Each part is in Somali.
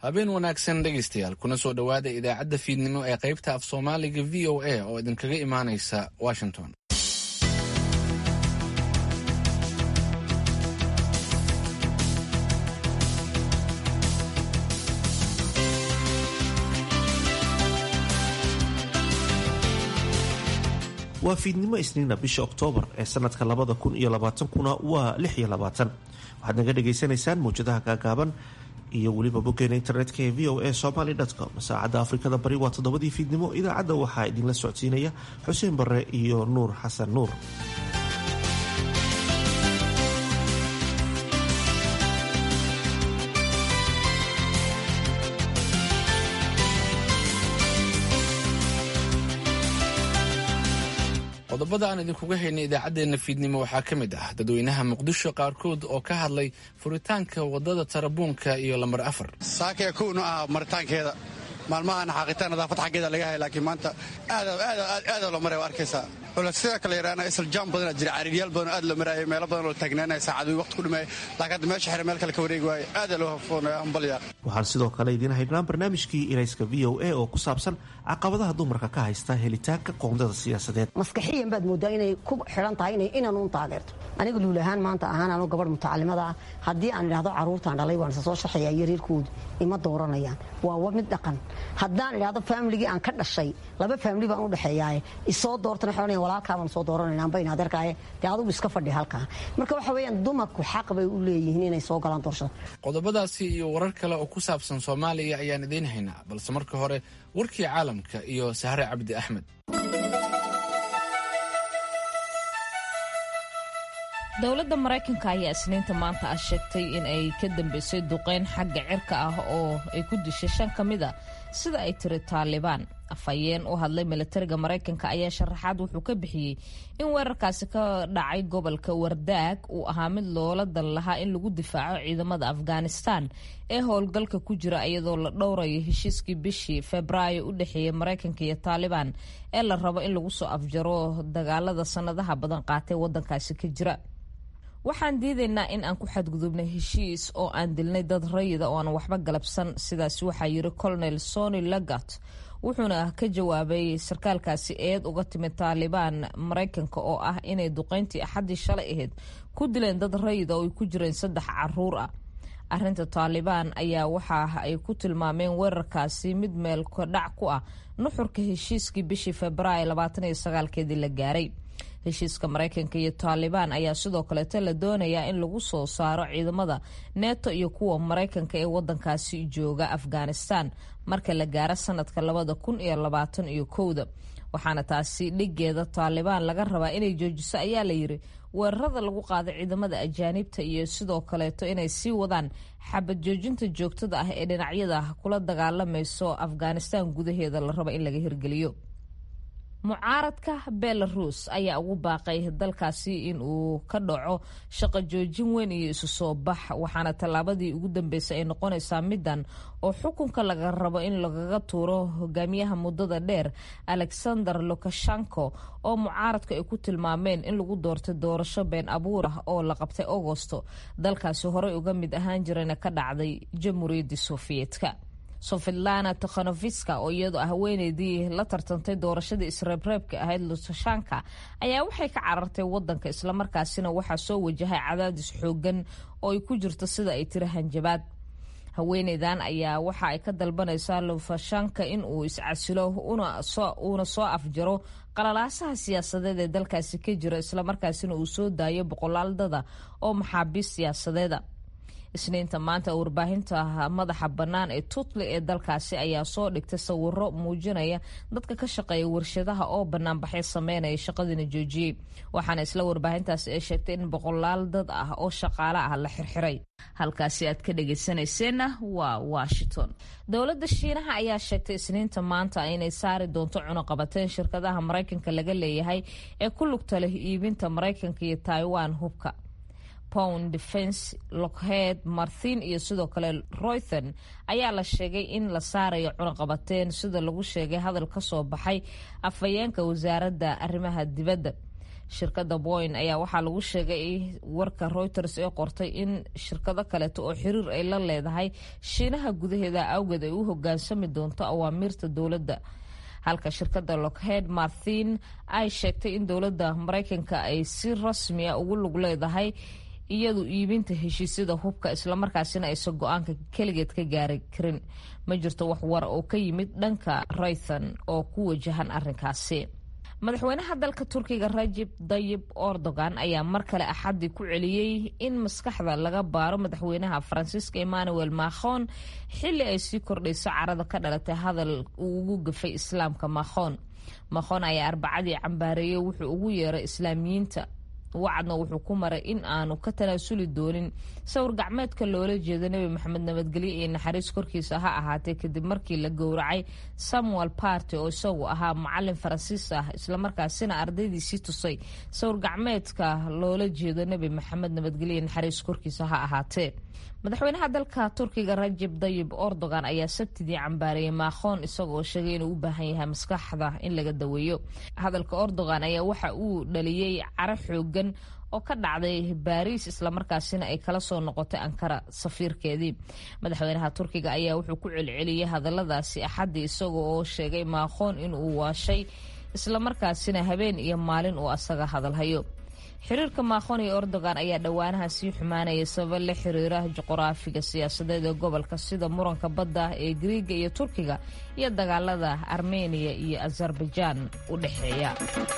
habeen wanaagsan dhegaystayaal kuna soo dhowaada idaacadda fiidnimo ee qaybta af soomaaliga v o a oo idinkaga imaanaysa washington waa fiidnimo isniina bisha oktoobar ee sanadka labada kun iyo labaatankuna waa lix iyo labaatan waxaad naga dhagaysanaysaan mawjadaha gaagaaban iyo weliba boggeena internetka ee v o a somaly com saacadda afrikada bari waa toddobadii fiidnimo idaacadda waxaa idinla socodsiinaya xuseen bare iyo nuur xasan nuur qodobada aan idinkuga haynay idaacaddeenna fiidnimo waxaa ka mid ah dadweynaha muqdisho qaarkood oo ka hadlay furitaanka waddada tarabuunka iyo lambar afar saakaya kowna ah maritaankeeda maalmahan xaaqitaan nadaafad xaggeeda laga hay laakiin maanta aada loo maray waa arkaysaa sida kale yaraana isla jaam badana jira cariiryaal badan aad loo maraayay meelo badan oo taagnaanaya saacaduu waqti ku dhimeeyay laakiin hadda meesha xire meel kale ka wareegi waaye aada loo hafoonaya hambalya waxaan sidoo kale idiin haynaa barnaamijkii irayska v o a oo ku saabsan caqabadaha dumarka ka haysta helitaanka qoondada siyaasadeed maskaxiyan baad moodaa inay ku xidhan tahay inay inanuun taageerto aniga luul ahaan maanta ahaan anu gabadh mutacalimada ah haddii aan idhahdo carruurtaan dhalay waan isa soo sharxayaa yareerkoodu ima dooranayaan waa mid dhaqan haddaan idhahdo faamiligii aan ka dhashay laba faamili baan u dhexeeyaaye isoo doortana xodhanaya walaalkaa baan soo dooranayna amba in adeerkaaye dee adugu iska fadhi halkaa marka waxa weeyaan dumarku xaq bay u leeyihiin inay soo galaan doorashada qodobadaasi iyo warar kale oo ku saabsan soomaaliya ayaan idiin haynaa balse marka hore warkii caalamka iyo sahre cabdi axmed dowladda maraykanka ayaa isniinta maanta ah sheegtay in ay ka dambeysay duqeyn xagga cirka ah oo ay ku dishay shan ka mid a sida ay tiri taalibaan afhayeen u hadlay milatariga maraykanka ayaa sharaxaad wuxuu ka bixiyey in weerarkaasi ka dhacay gobolka wardaag uu ahaa mid loola dan lahaa in lagu difaaco ciidamada afghanistan ee howlgalka ku jira iyadoo la dhowrayo heshiiskii bishii febraayo u dhexeeyey maraykanka iyo taalibaan ee la rabo in lagu soo afjaro dagaalada sanadaha badan qaatay wadankaasi ka jira waxaan diidaynaa in aan ku xadgudubnay heshiis oo aan dilnay dad rayida oo aan waxba galabsan sidaas waxaa yiri colonel sony lagat wuxuuna ka jawaabay sarkaalkaasi eed uga timid taalibaan maraykanka oo ah inay duqeyntii axaddii shalay ahayd ku dileen dad rayida oo ay ku jireen saddex caruur ah arinta taalibaan ayaa waxa ay ku tilmaameen weerarkaasi mid meel kodhac ku ah nuxurka heshiiskii bishii febraayo labaataniyo sagaalkeedii la gaaray heshiiska maraykanka iyo taalibaan ayaa sidoo kaleeto la doonayaa in lagu soo saaro ciidamada neto iyo kuwa maraykanka ee wadankaasi jooga afghanistan marka la gaaro sanadka labada kun iyo labaatan iyo kowda waxaana taasi dhigeeda taalibaan laga rabaa inay joojiso ayaa layiri weerarada lagu qaado ciidamada ajaanibta iyo sidoo kaleeto inay sii wadaan xabad joojinta joogtada ah ee dhinacyada kula dagaalamayso afghanistan gudaheeda la raba in laga hirgeliyo mucaaradka belarus ayaa ugu baaqay dalkaasi in uu ka dhaco shaqo joojin weyn iyo isu soo bax waxaana tallaabadii ugu dambeysay ay noqonaysaa middan oo xukunka laga rabo in lagaga tuuro hogaamiyaha muddada dheer alexander lukashenko oo mucaaradku ay ku tilmaameen in lagu doortay doorasho been abuur ah oo la qabtay agosto dalkaasi horey uga mid ahaan jirayna ka dhacday jamhuuriyaddii sofiyeetka sofidlana tikhonofiska oo iyadoo ah haweeneydii la tartantay doorashadii isreebreebka ahayd lusashanka ayaa waxay ka carartay wadanka islamarkaasina waxaa soo wajahay cadaadis xoogan oo ay ku jirto sida ay tiri hanjabaad haweeneydan ayaa waxa ay ka dalbanaysaa lufashanka in uu iscasilo uuna soo afjaro qalalaasaha siyaasadeed ee dalkaasi ka jira islamarkaasina uu soo daayo boqolaal dada oo maxaabiist siyaasadeeda isniinta maanta warbaahinta madaxa bannaan ee tutli ee dalkaasi ayaa soo dhigtay sawiro muujinaya dadka ka shaqeeya warshadaha oo banaanbaxyo sameynaya shaqadiina joojiyey waxaana isla warbaahintaasi ay sheegtay in boqolaal dad ah oo shaqaale ah la xirxiray halkaasi aad ka dhageysanayseena waa washington dowladda shiinaha ayaa sheegtay isniinta maanta inay saari doonto cunuqabateen shirkadaha maraykanka laga leeyahay ee ku lugta leh iibinta maraykanka iyo taiwan hubka pound defense lockheed marthin iyo sidoo kale roython ayaa la sheegay in la saarayo cunaqabateen sida lagu sheegay hadal ka soo baxay afhayeenka wasaaradda arrimaha dibadda shirkadda boyn ayaa waxaa lagu sheegay warka reuters ee qortay in shirkado kaleeto oo xiriir ay la leedahay shiinaha gudaheeda awgeed ay u hogaansami doonto awaamiirta dowladda halka shirkadda lockheed marthin ay sheegtay in dowladda maraykanka ay si rasmi a ugu lug leedahay iyadu iibinta heshiisyada hubka islamarkaasina aysan go-aanka keligeed ka gaari karin ma jirto wax war oo ka yimid dhanka raythan oo ku wajahan arrinkaasi madaxweynaha dalka turkiga rajib dayib erdogan ayaa mar kale axadii ku celiyey in maskaxda laga baaro madaxweynaha faransiiska emmanuel macron xili ay sii kordhayso carada ka dhalatay hadal uu ugu gafay islaamka macron macron ayaa arbacadii cambaareeyey wuxuu ugu yeeray islaamiyiinta wacadna wuxuu ku maray in aanu ka tanaasuli doonin sawir gacmeedka loola jeedo nebi maxamed nabadgelyo iyo naxariis korkiisa ha ahaatee kadib markii la gowracay samuel party oo isagu ahaa macalin faransiis ah islamarkaasina ardaydiisii tusay sawir gacmeedka loola jeedo nebi maxamed nabadgelyo iyo naxariis korkiisa ha ahaatee madaxweynaha dalka turkiga rajib dayib erdogan ayaa sabtidii cambaareeyey maakhoon isagoo sheegay inuu u baahan yahay maskaxda in laga daweeyo hadalka erdogan ayaa waxa uu dhaliyey caro xoogan oo ka dhacday baariis islamarkaasina ay kala soo noqotay ankara safiirkeedii madaxweynaha turkiga ayaa wuxuu ku celceliyey hadaladaasi axaddii isaga oo sheegay maakhoon inuu waashay islamarkaasina habeen iyo maalin uu asaga hadalhayo xiriirka maakhoon iyo erdogan ayaa dhowaanaha sii xumaanaya sababa la xiriira juquraafiga siyaasadeed ee gobolka sida muranka badda ee griiga iyo turkiga iyo dagaalada armeniya iyo azerbaijaan u dhexeeya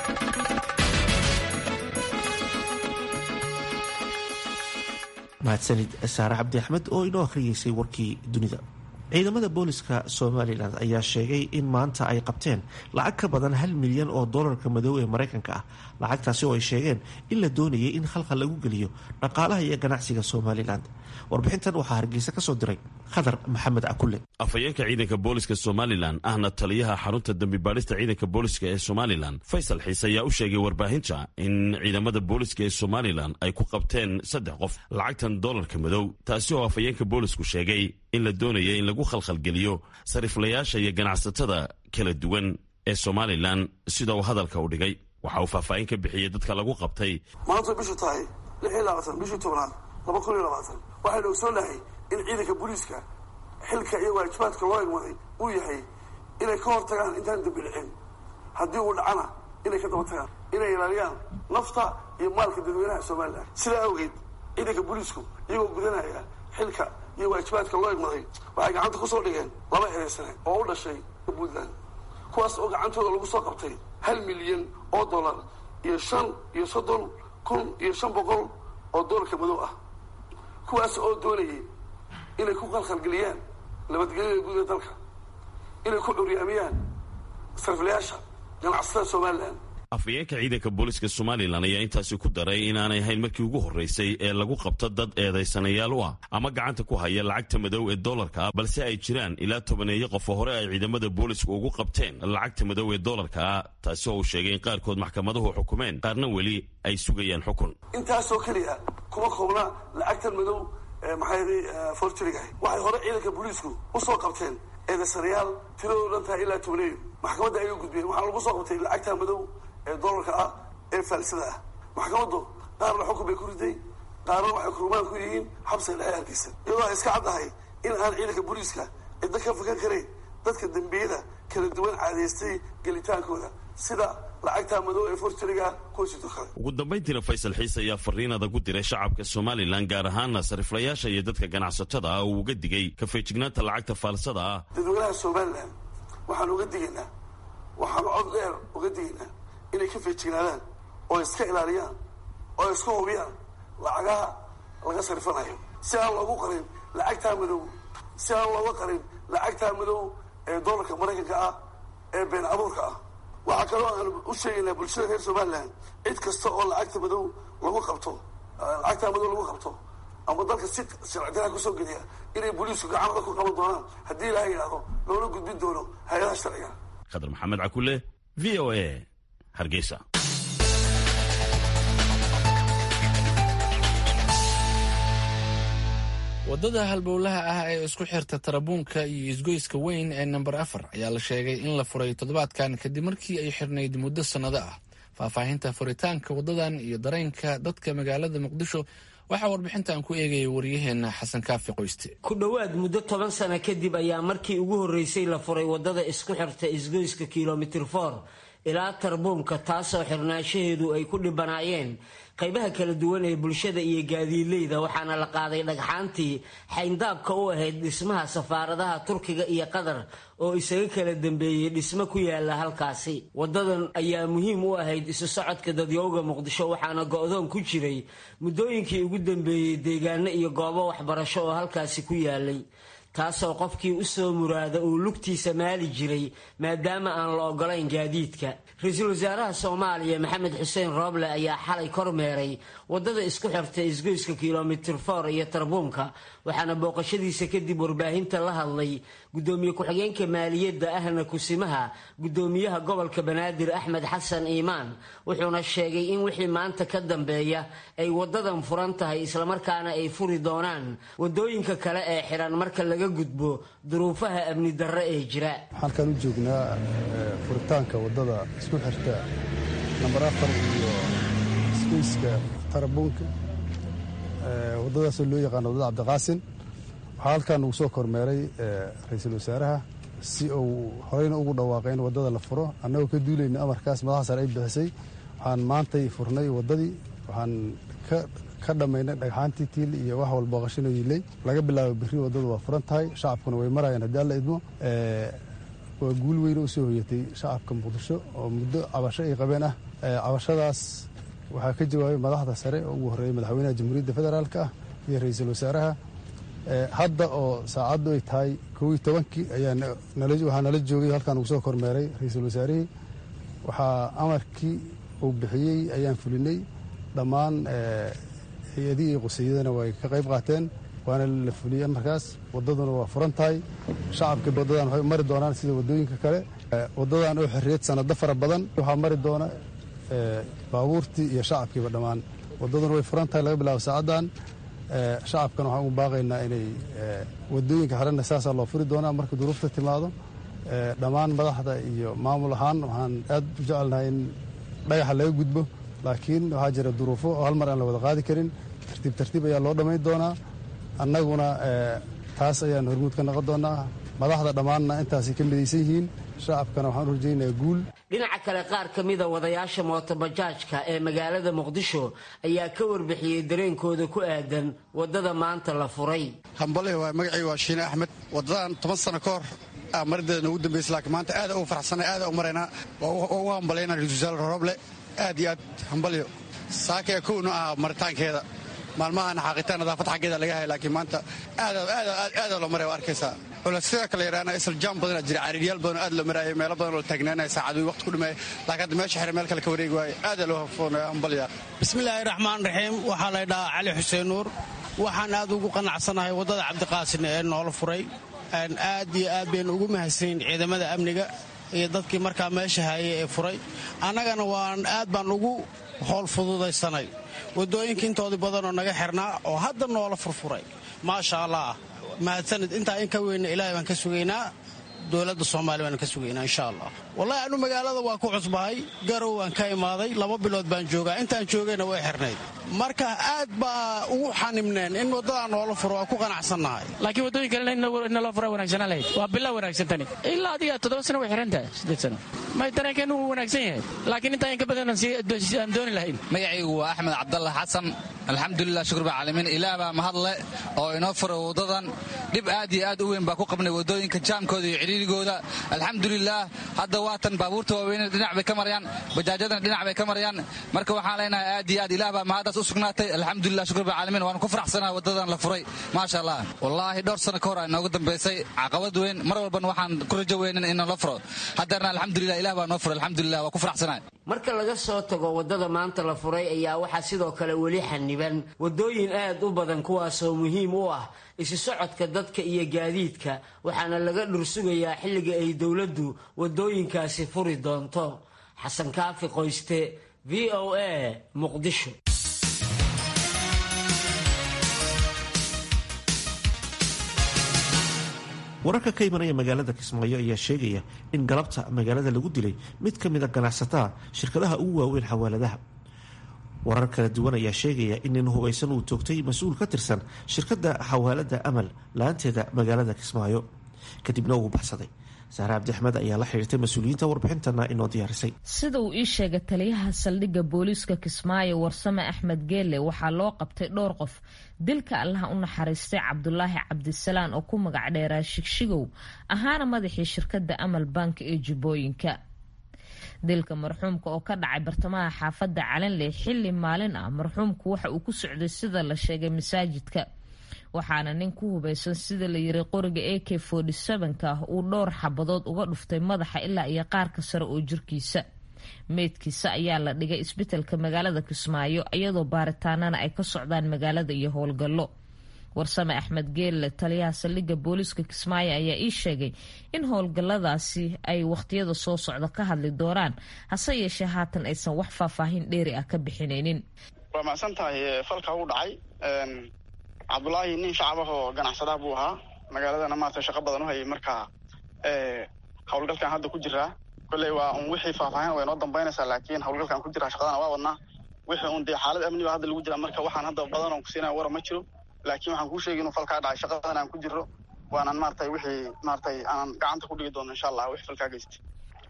mahadsanid saare cabdi axmed oo inoo akhriyeysay warkii dunida ciidamada booliska somalilan ayaa sheegay in maanta ay qabteen lacag ka badan hal milyan oo dolarka madow ee maraykanka ah lacagtaasi oo ay sheegeen in la doonayay in khalkhal lagu geliyo dhaqaalaha iyo ganacsiga somalilan warbixintan waxaa hargeysa ka soo diray khadar maxamed cakulle afhayeenka ciidanka booliska somalilan ahna taliyaha xarunta dembibaadhista ciidanka booliska ee somalilan faysal xiise ayaa u sheegay warbaahinta in ciidamada booliska ee somalilan ay ku qabteen saddex qof lacagtan dolarka madow taasi oo afhayeenka boolisku sheegay in la doonaya in lagu khalkhalgeliyo sariflayaasha iyo ganacsatada kala duwan ee somalilan sida uu hadalka u dhigay waxa uu faahfaahin ka bixiyey dadka lagu qabtay maanta bishu tahay bishii tobnaad laba kun iyo labaatan waxaynu ogsoonahay in ciidanka booliiska xilka iyo waajibaadka loo egmaday uu yahay inay ka hor tagaan intaan dambi dhicin haddii uu dhacana inay ka daba tagaan inay ilaaliyaan nafta iyo maalka dadweynaha somalilan sidaa awgeed ciidanka booliisku iyagoo gudanaya xilka iyo waajibaadka loo egmaday waxay gacanta kusoo dhigeen laba ereysane oo u dhashay puntland kuwaas oo gacantooda lagu soo qabtay hal milyan oo dollar iyo shan iyo soddon kun iyo shan boqol oo doolarka madow ah kuwaas oo doonayay inay ku khalkhalgeliyaan nabadgelyada guud ee dalka inay ku curyaamiyaan sariflayaasha ganacsatada somalilan afhayeenka ciidanka booliska somalilan ayaa intaasi ku daray inaanay ahayn markii ugu horreysay ee lagu qabto dad eedaysanayaal u ah ama gacanta ku haya lacagta madow ee dolarka ah balse ay jiraan ilaa tobaneeyo qof oo hore ay ciidamada boolisku ugu qabteen lacagta madow ee dolarka ah taasi oo uu sheegay in qaarkood maxkamaduhu xukumeen qaarna weli ay sugayaan xukun intaasoo keliya kuma koobna lacagtan madow maxay forturigahay waxay hore ciidanka booliisku usoo qabteen eedaysanayaal tiradoo dhan tahay ilaa tobaneeyo maxkamadda ayuu gudbiyeen waxaa lagu soo qabtay lacagta madow ee dolarka ah ee faalsada ah maxkamaddu qaarna xukun bay ku riday qaarna waxay kurmaan ku yihiin xabsiga dhexe hargeysa iyadoo ay iska caddahay in aan ciidanka booliiska ciddo ka fakan karayn dadka dembiyada kala duwan caadaystay gelitaankooda sida lacagta madow ee forturiga kuwasito kale ugu dambayntiina faysal xiise ayaa fariin adag u diray shacabka somalilan gaar ahaana sariflayaasha iyo dadka ganacsatada ah oo uga digay kafeejignaanta lacagta faalsada ah dadweynaha somalilan waxaan uga digaynaa waxaanu cod dheer uga digaynaa inay ka feejignaadaan oo iska ilaaliyaan oo iska hubiyaan lacagaha laga sarifanayo si aan loogu qarin lacagtaa madow si aan looga qarin lacagtaa madow ee doolarka maraykanka ah ee been abuurka ah waxaa kaloo aan u sheegaynaa bulshada reer somalilan cid kasta oo lacagta madow lagu qabto lacagtaa madow lagu qabto ama dalka si sharcidaraa kusoo geliya inay booliisku gacanada ku qaban doonaan haddii ilaha yidhaahdo loola gudbin doono hay-adaha sharciga khadar maxamed cakule v o a hargeysa waddada halbowlaha ah ee isku xirta tarabuunka iyo isgoyska weyn ee namber afar ayaa la sheegay in la furay toddobaadkan kadib markii ay xirnayd muddo sannado ah faahfaahinta furitaanka wadadan iyo dareenka dadka magaalada muqdisho waxaa warbixintan ku eegaya waryaheena xasan kaafi qoyste ku dhowaad muddo toban sano kadib ayaa markii ugu horreysay la furay wadada isku xirta isgoyska kilomitir for ilaa tarbuunka taasoo xirnaanshaheedu ay ku dhibanaayeen qaybaha kala duwan ee bulshada iyo gaadiidleyda waxaana la qaaday dhagxaantii xayndaabka u ahayd dhismaha safaaradaha turkiga iyo qatar oo isaga kala dambeeyey dhismo ku yaala halkaasi wadadan ayaa muhiim u ahayd isu socodka dadyowga muqdisho waxaana go-doon ku jiray muddooyinkii ugu dambeeyey deegaano iyo goobo waxbarasho oo halkaasi ku yaalay taasoo qofkii u soo muraada uu lugtiisa maali jiray maadaama aan la ogolayn gaadiidka ra-iisul wasaaraha soomaaliya maxamed xuseen rooble ayaa xalay kormeeray wadada isku xirta isgoyska kilomitir for iyo tarbuunka waxaana booqashadiisa kadib warbaahinta la hadlay gudoomiye ku-xigeenka maaliyadda ahna kusimaha gudoomiyaha gobolka banaadir axmed xasan iimaan wuxuuna sheegay in wixii maanta ka dambeeya ay wadadan furan tahay islamarkaana ay furi doonaan wadooyinka kale ee xiran marka laga gudbo duruufaha amni darre ee jira halkaan u joognaa furitaanka wadada isku xirta namber afar iyo isgoyska tarabuunka wadadaasoo loo yaqaano wadada cabdiqaasin waxaa halkaan ugu soo kormeeray ra-iisul wasaaraha si uu horeyna ugu dhawaaqay in wadada la furo annagoo ka duulayna amarkaas madaxa sare ay bixisay waxaan maantay furnay wadadii waxaan ka dhammaynay dhagxaantii tiil iyo wax walba qashino yiilay laga bilaabo biri wadadu waa furan tahay shacabkuna way marayaan haddii alla idmo waa guul weyne u soo hoyatay shacabka muqdisho oo muddo cabasho ay qabeen ah cabashadaas waxaa ka jawaabay madaxda sare oo ugu horreeyay madaxweynaha jamhuuriyadda federaalk ah iyo ra-iisul wasaaraha hadda oo saacaddu ay tahay kow iyo tobankii waxaa nala joogay halkaan ugu soo kormeeray ra-iisul wasaarihii waxaa amarkii uu bixiyey ayaan fulinay dhammaan hay-adihii iyo quseeyadana way ka qayb qaateen waana la fuliyey amarkaas wadaduna waa furan tahay shacabka wadadan waxay mari doonaan sida wadooyinka kale wadadan oo xorriyad sanado fara badan waxaa mari doona baabuurtii iyo shacabkiiba dhammaan wadaduna way furan tahay laga bilaabo saacaddan shacabkana waxaan ugu baaqaynaa inay wadooyinka xirana saasaa loo furi doonaa marka duruufta timaado dhammaan madaxda iyo maamul ahaan waxaan aad u jecelnahay in dhagaxa laga gudbo laakiin waxaa jira duruufo oo hal mar aan la wada qaadi karin tartiib tartiib ayaa loo dhammayn doonaa annaguna taas ayaan hormuud ka noqon doonaa madaxda dhammaanna intaasay ka midaysan yihiin shacabkana waxaan u rajaynayaa guul dhinaca kale qaar ka mida wadayaasha mootobajaajka ee magaalada muqdisho ayaa ka warbixiyey dareenkooda ku aadan wadada maanta la furay hambale waa magacii waa shiine axmed wadadan toban sano ka hor marideeda noogu dambaysa laakiin maanta aada ugu farxsanay aada u maraynaa waa ugu hambalayna ra-isul wasaare rooble aad iyo aad hambalyo saakaya kowna ah maritaankeeda maalmahan xaaqitaan nadaafad xaggeeda laga hay laakiin maanta aada loo maray waa arkaysaa culaysyada kale yaraana isla jaam badanaa jira cariiryaal badan aad loo maraayay meelo badan oo taagnaanaya saacadu waqti ku dhimaaya laakiin hadda meesha xire meel kale ka wareegi waaye aada loo hafoonaya hambalya bismillaahi raxmaan raxiim waxaa la ydhahaa cali xuseen nuur waxaan aad ugu qanacsanahay waddada cabdiqaasin ee noola furay aad iyo aad baynu ugu mahadsanin ciidamada amniga iyo dadkii markaa meesha haayay ee furay annagana waan aad baan ugu howl fududaysanay waddooyinka intoodii badanoo naga xirnaa oo hadda noola furfuray maasha allah mahadsanid intaa in ka weyna ilaahay baan ka sugaynaa dowladda soomaaliya baan ka sugaynaa insha allah wallahi anu magaalada waa ku cusbahay garow waan ka imaaday laba bilood baan joogaa intaan joogayna way xirnayd marka aad baa ugu xanibneen in waddadaa noola furo waa ku qanacsannahay laakiin waddooyin kale inaloo fura wanaagsanaa lahayd waa bilaa wanaagsan tani ilaa adiga toddoba sano way xiran tahay siddeed sano may dareenkeenu wuu wanaagsan yahay laakiin intaa in ka badan aan dooni lahayn magacaygu waa axmed cabdalla xasan alxamdulilah shukur baa caalamiin ilaah baa mahadle oo inoo furay waddadan dhib aad iyo aad u weyn baa ku qabnay waddooyinka jaamkooda iyo cidhiirigooda alxamdulilah hadda waatan baabuurta waaweyne dhinac bay ka marayaan bajaajadana dhinac bay ka marayaan marka waxaan leenahay aad iyo aad ilaah baa mahaddaas u sugnaatay alxamdulilah shukur baa caalamiin waanu ku faraxsanaha waddadan la furay maasha allah wallaahi dhowr sano ka hor aa inoogu dambaysay caqabad weyn mar walbana waxaan ku rajo weynin in la furo haddeerna alxamdulilah ilah baa noo furay alxamdulilah waa ku faraxsanahay marka laga soo tago waddada maanta la furay ayaa waxaa sidoo kale weli xaniban waddooyin aad u badan kuwaasoo muhiim u ah isu socodka dadka iyo gaadiidka waxaana laga dhursugayaa xilliga ay dowladdu waddooyinkaasi furi doonto xasan kaafi qoyste v o a muqdisho wararka ka imanaya magaalada kismaayo ayaa sheegaya in galabta magaalada lagu dilay mid ka mida ganacsatada shirkadaha ugu waaweyn xawaaladaha warar kala duwan ayaa sheegaya in nin hubaysan uu toogtay mas-uul ka tirsan shirkadda xawaalada amal la-aanteeda magaalada kismaayo kadibna uu baxsaday saare cabdixmed ayaa la xidhiirtay mas-uuliyiinta warbixintana inoo diyaarisay sida uu ii sheegay taliyaha saldhigga booliiska kismaayo warsame axmed geelle waxaa loo qabtay dhowr qof dilka allaha u naxariistay cabdulaahi cabdisalaan oo ku magac dheeraa shigshigow ahaana madaxii shirkadda amal bank ee jubbooyinka dilka marxuumka oo ka dhacay bartamaha xaafadda calanley xilli maalin ah marxuumku waxa uu ku socday sida la sheegay masaajidka waxaana nin ku hubaysan sida la yiri qoriga a k ka ah uu dhowr xabadood uga dhuftay madaxa ilaa iyo qaarka sare oo jirkiisa meydkiisa ayaa la dhigay isbitaalka magaalada kismaayo iyadoo baaritaanana ay ka socdaan magaalada iyo howlgallo warsame axmed geelle taliyaha saldhigga booliiska kismaayo ayaa ii sheegay in howlgalladaasi ay wakhtiyada soo socda ka hadli doonaan hase yeeshee haatan aysan wax faahfaahin dheeri ah ka bixinaynin waa macsan tahay falka u dhacay cabdulaahi nin shacab ah oo ganacsadaha buu ahaa magaaladana maarata shaqo badan u hayay marka howlgalkan hadda ku jiraa kolley waa un wixii faahfaahin way noo dambaynaysaa laakiin howlgalkan ku jiraa shaqadana waa wadnaa wixii un dee xaalad amni ba hadda lagu jiraa marka waxaan hadda badan oon kusiinaya wara ma jiro laakiin waxaan kuu sheegay inuu falkaa dhacay shaqadan aan ku jirro waanan maaratay wixii maaratay aanan gacanta ku dhigi doono insha allah wixii falkaa geystay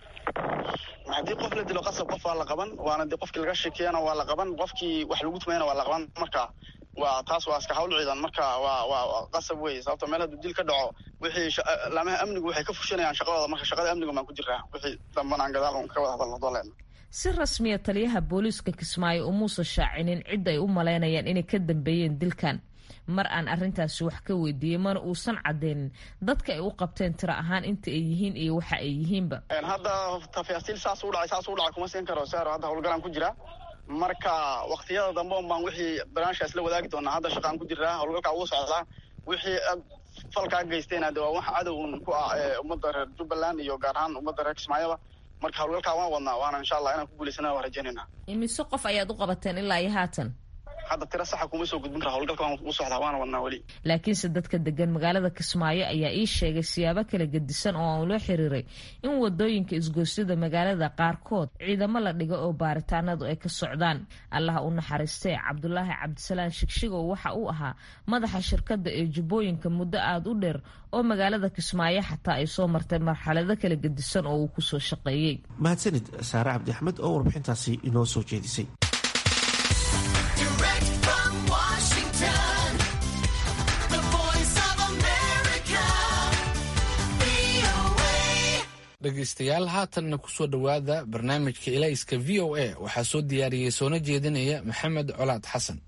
haddii qof la dilo qasab qof waa la qaban waana dee qofkii laga sheekeeyana waa la qaban qofkii wax lagu tumayana waa la qaban marka waa taas waa iska hawl ciidan marka waa waa qasab wey sababto meel hadduu dil ka dhaco wixii laamaha amnigu waxay ka fushanayaan shaqadooda marka shaqada amnigu baan ku jiraa wixii dambana aan gadaal ka wada hadalno dooleedna si rasmiya taliyaha booliiska kismaayo umuusan shaacinin cid ay u malaynayaan inay ka dambeeyeen dilkan mar aan arrintaasi wax ka weydiiyey mana uusan cadeynin dadka ay u qabteen tiro ahaan inta ay yihiin iyo waxa ay yihiinba hadda tafaasiil saas u dhacay saas u dhacay kuma siin karo saaro hadda howlgalaan ku jira marka waktiyada dambe un baan wixii barnaamijkaas la wadaagi doonaa hadda shaqaan ku jiraa howlgalkaa ugu socdaa wixii falkaa geystayna de waa wax cadowun ku ah ummadda reer jubbaland iyo gaar ahaan ummadda reer kismaayaba marka howlgalkaa waan wadnaa waana insha allah inaan ku guulaysana waan rajaynayna imise qof ayaad u qabateen ilaa iyo haatan hadda tiro saxa kuma soo gudbin kara howlgalka waan u socdaa waana wadnaa weli laakiinse dadka degan magaalada kismaayo ayaa ii sheegay siyaabo kala gedisan oo aan ula xiriiray in wadooyinka isgoosyada magaalada qaarkood ciidamo la dhigo oo baaritaanadu ay ka socdaan allaha u naxariistee cabdulaahi cabdisalaan shigshigow waxa uu ahaa madaxa shirkadda ee jubbooyinka muddo aada u dheer oo magaalada kismaayo xataa ay soo martay marxalado kala gedisan oo uu kusoo shaqeeyey mahadsanid saare cabdi axmed oo warbixintaasi inoo soo jeedisay dhegaystayaal haatanna kusoo dhowaada barnaamijka ilayska v o a waxaa soo diyaariyey soona jeedinaya maxamed colaad xasan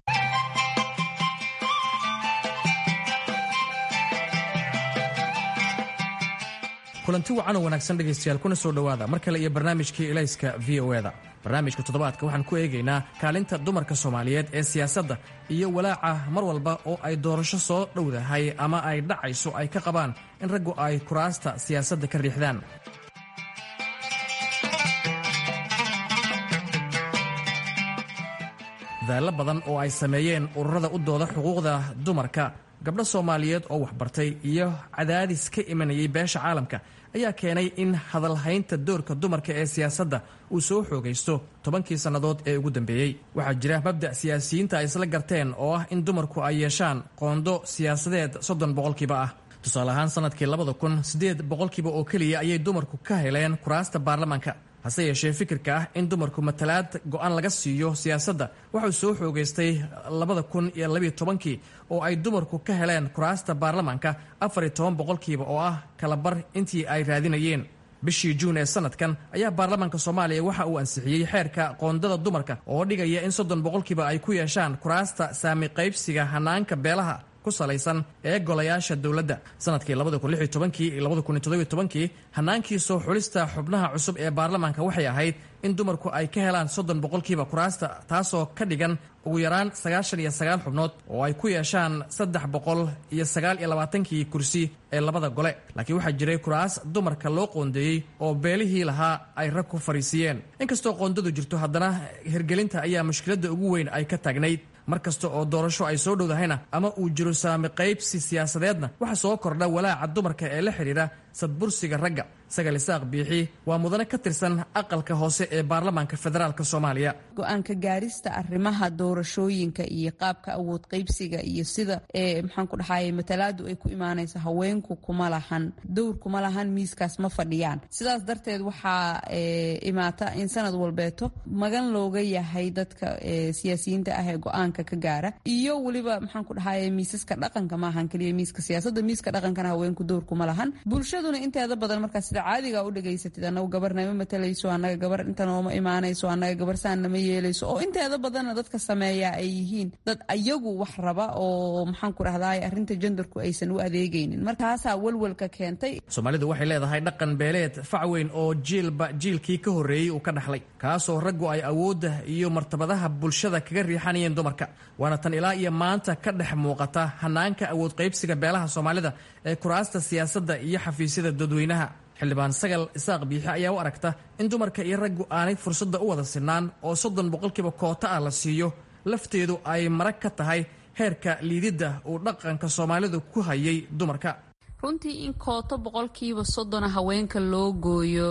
kulanti wacan oo wanaagsan dhegaystayaal kuna soo dhowaada mar kale iyo barnaamijkii ilayska v o eda barnaamijka toddobaadka waxaan ku eegaynaa kaalinta dumarka soomaaliyeed ee siyaasadda iyo walaaca mar walba oo ay doorasho soo dhowdahay ama ay dhacayso ay ka qabaan in raggu ay kuraasta siyaasadda ka riixdaan daallo badan oo ay sameeyeen ururada u dooda xuquuqda dumarka gabdho soomaaliyeed oo waxbartay iyo cadaadis ka imanayay beesha caalamka ayaa keenay in hadalhaynta doorka dumarka ee siyaasadda uu soo xoogaysto tobankii sannadood ee ugu dambeeyey waxaa jira mabda' siyaasiyiinta ay isla garteen oo ah in dumarku ay yeeshaan qoondo siyaasadeed soddon boqolkiiba ah tusaale ahaan sannadkii labada kun siddeed boqolkiiba oo keliya ayay dumarku ka heleen kuraasta baarlamaanka hase yeeshee fikirka ah in dumarku matalaad go-aan laga siiyo siyaasadda waxuu soo xoogaystay labada kun iyo labiyo tobankii oo ay dumarku ka heleen kuraasta baarlamaanka afar iyo toban boqolkiiba oo ah kalabar intii ay raadinayeen bishii juun ee sanadkan ayaa baarlamaanka soomaaliya waxa uu ansixiyey xeerka qoondada dumarka oo dhigaya in soddon boqolkiiba ay ku yeeshaan kuraasta saami qaybsiga hanaanka beelaha ku salaysan ee golayaasha dowladda sanadkii kii hanaankii soo xulista xubnaha cusub ee baarlamaanka waxay ahayd in dumarku ay ka helaan soddon boqolkiiba kuraasta taasoo ka dhigan ugu yaraan sagaashan iyo sagaal xubnood oo ay ku yeeshaan saddex boqol iyo sagaal iyo labaatankii kursi ee labada gole laakiin waxaa jiray kuraas dumarka loo qoondeeyey oo beelihii lahaa ay rag ku fariisiiyeen inkastoo qoondadu jirto haddana hirgelinta ayaa mushkiladda ugu weyn ay ka taagnayd mar kasta oo doorasho ay soo dhowdahayna ama uu jiro saami qaybsi siyaasadeedna waxaa soo kordha walaaca dumarka ee la xidhiidha sadbursiga ragga sagal isaaq biixi waa mudane ka tirsan aqalka hoose ee baarlamaanka federaalk soomaaliya go-aanka gaarista arrimaha doorashooyinka iyo qaabka awood qaybsiga iyo sida maxaan ku dhahay matalaadu ay ku imaanaysa haweenku kuma lahan dowr kuma lahan miiskaas ma fadhiyaan sidaas darteed waxaa imaata in sanad walbeeto magan looga yahay dadka siyaasiyiinta ah ee go-aanka ka gaara iyo weliba maxaan ku dhahay miisaska dhaqanka maahan keliya miiska siyaasada miiska dhaqankana haweenku dowr kuma lahan bulshaduna inteeda badan markaa sida caadiga u dhegaysatid anagu gabar nama matalayso anaga gabar inta nooma imaanayso anaga gabar saan nama yeelayso oo inteeda badanna dadka sameeya ay yihiin dad ayagu wax raba oo maxaan ku dhahdaay arrinta jendarku aysan u adeegaynin markaasaa walwalka keentay soomaalidu waxay leedahay dhaqan beeleed facweyn oo jiilba jiilkii ka horreeyey uu ka dhaxlay kaasoo raggu ay awoodda iyo martabadaha bulshada kaga riixanayeen dumarka waana tan ilaa iyo maanta ka dhex muuqata hanaanka awood qaybsiga beelaha soomaalida ee kuraasta siyaasadda iyo xafiisyada dadweynaha xildhibaan sagal isaaq biixi ayaa u aragta in dumarka iyo raggu aanay fursadda u wada sinaan oo soddon boqolkiiba koota ah la siiyo lafteedu ay marag ka tahay heerka liididda uu dhaqanka soomaalidu ku hayay dumarka runtii in kooto boqolkiiba soddona haweenka loo gooyo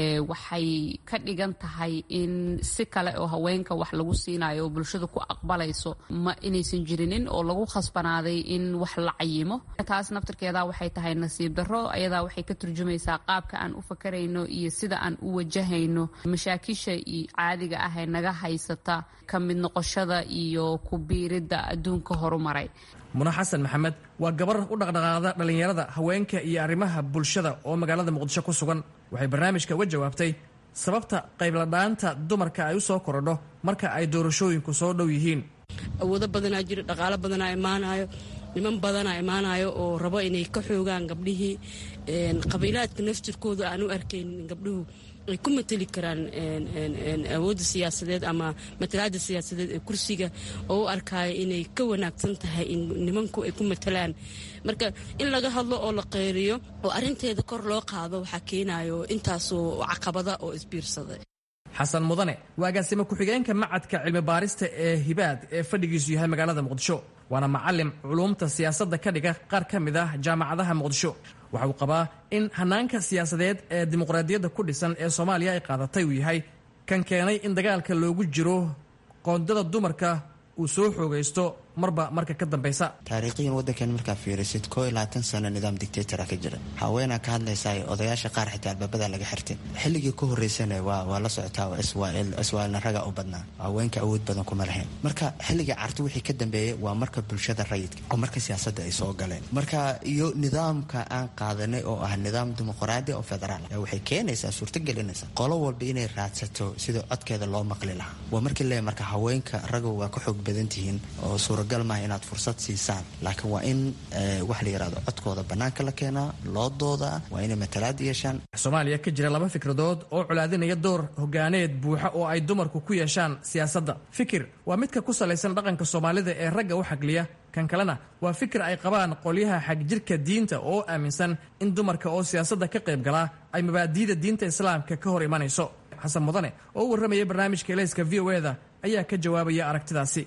waxay ka dhigan tahay in si kale oo haweenka wax lagu siinayo oo bulshada ku aqbalayso ma inaysan jirinin oo lagu khasbanaaday in wax la cayimo taas naftirkeeda waxay tahay nasiib darro ayadaa waxay ka turjumaysaa qaabka aan u fakarayno iyo sida aan u wajahayno mashaakisha caadiga ah ee naga haysata ka mid noqoshada iyo ku biiridda adduunka horumaray muna xasan maxamed waa gabar u dhaqdhaqaada dhallinyarada haweenka iyo arrimaha bulshada oo magaalada muqdisho ku sugan waxay barnaamijka uga jawaabtay sababta qaybladhaanta dumarka ay u soo korodho marka ay doorashooyinku soo dhow yihiin awoodo badanaa jira dhaqaalo badanaa imaanayo niman badanaa imaanayo oo rabo inay ka xoogaan gabdhihii qabiilaadka naftirkooda aan u arkaynin gabdhuhu ay ku mateli karaan awoodda siyaasadeed ama matalaada siyaasadeed ee kursiga oo u arkaayo inay ka wanaagsan tahay in nimanku ay ku matalaan marka in laga hadlo oo la qeyriyo oo arinteeda kor loo qaado waxaa keenayo intaasoo caqabada oo isbiirsaday xasan mudane waa agaasimo ku-xigeenka macadka cilmi baarista ee hibaad ee fadhigiisu yahay magaalada muqdisho waana macalim culuumta siyaasadda ka dhiga qaar ka mid ah jaamacadaha muqdisho waxa uu qabaa in hanaanka siyaasadeed ee dimuqraadiyadda ku dhisan ee soomaaliya ay qaadatay uu yahay kan keenay in dagaalka loogu jiro qoondada dumarka uu soo xoogaysto marba marka ka dambaysa taariikhiyan waddankan markaa fiirisid koo iyo labaatan sano nidaam dictatora ka jira haweenaa ka hadlaysaa odayaasha qaar xitaa albaabada laga xirtin xilligii ka horeysana waa la socotaa oo iswail iswaalna raga u badnaa haweenka awood badan kuma lahayn marka xilligii carti wixii ka dambeeyey waa marka bulshada rayidka oo marka siyaasadda ay soo galeen marka iyo nidaamka aan qaadanay oo ah nidaam dimuqraadi oo federaal waxay keenaysaa suurtagelinaysa qolo walba inay raadsato sida codkeeda loo maqli lahaa waa markii le marka haweenka raga waa ka xoog badan tihiin oo suuragal maaha inaad fursad siisaan laakiin waa in wax la yidhahdo codkooda bannaanka la keenaa loo doodaa waa inay matalaad yeeshaan soomaaliya ka jira laba fikradood oo colaadinaya door hogaaneed buuxa oo ay dumarku ku yeeshaan siyaasadda fikir waa midka ku salaysan dhaqanka soomaalida ee ragga u xagliya kan kalena waa fikir ay qabaan qolyaha xagjirka diinta oo aaminsan in dumarka oo siyaasadda ka qayb galaa ay mabaadi'da diinta islaamka ka hor imanayso xasan mudane oo u warramaya barnaamijka elayska v o eda ayaa ka jawaabaya aragtidaasi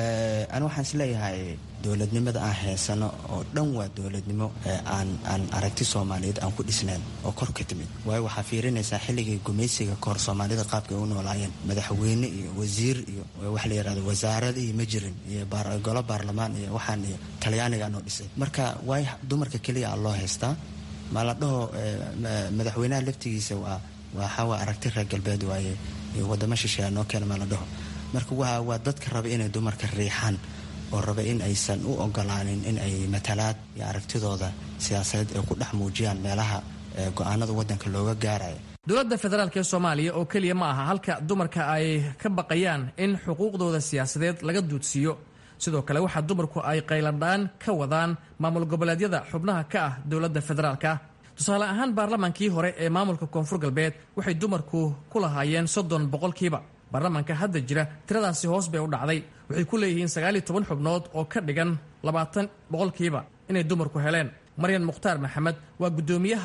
ani waxaan isleeyahay dowladnimada aan heysano oo dhan waa dowladnimo aan aan aragti soomaaliyeed aan ku dhisnayn oo kor ka timid waayo waxaa fiirinaysaa xilligii gumaysiga kahor soomaalida qaabka ay u noolaayeen madaxweyne iyo wasiir iyo wax la yidhahdo wasaarada iyo ma jirin iyo golo baarlamaan iyo waxaan iyo talyaaniga noo dhisay marka waay dumarka keliya aa loo haystaa ma la dhaho madaxweynaha laftigiisa waa waxaa aragti reer galbeed waaye wadamo shisheeya noo keena ma la dhaho marka waa waa dadka raba inay dumarka riixaan oo raba in aysan u ogolaanin in ay matalaad iyo aragtidooda siyaasadeed ay ku dhex muujiyaan meelaha go-aanada waddanka looga gaarayo dowladda federaalk ee soomaaliya oo keliya ma aha halka dumarka ay ka baqayaan in xuquuqdooda siyaasadeed laga duudsiiyo sidoo kale waxaa dumarku ay qayladhaan ka wadaan maamul goboleedyada xubnaha ka ah dowladda federaalka tusaale ahaan baarlamaankii hore ee maamulka koonfur galbeed waxay dumarku ku lahaayeen soddon boqolkiiba baarlamaanka hadda jira tiradaasi hoos bay u dhacday waxay ku leeyihiin sagaaliyo toban xubnood oo ka dhigan labaatan boqolkiiba inay dumarku heleen maryan mukhtaar maxamed waa guddoomiyaha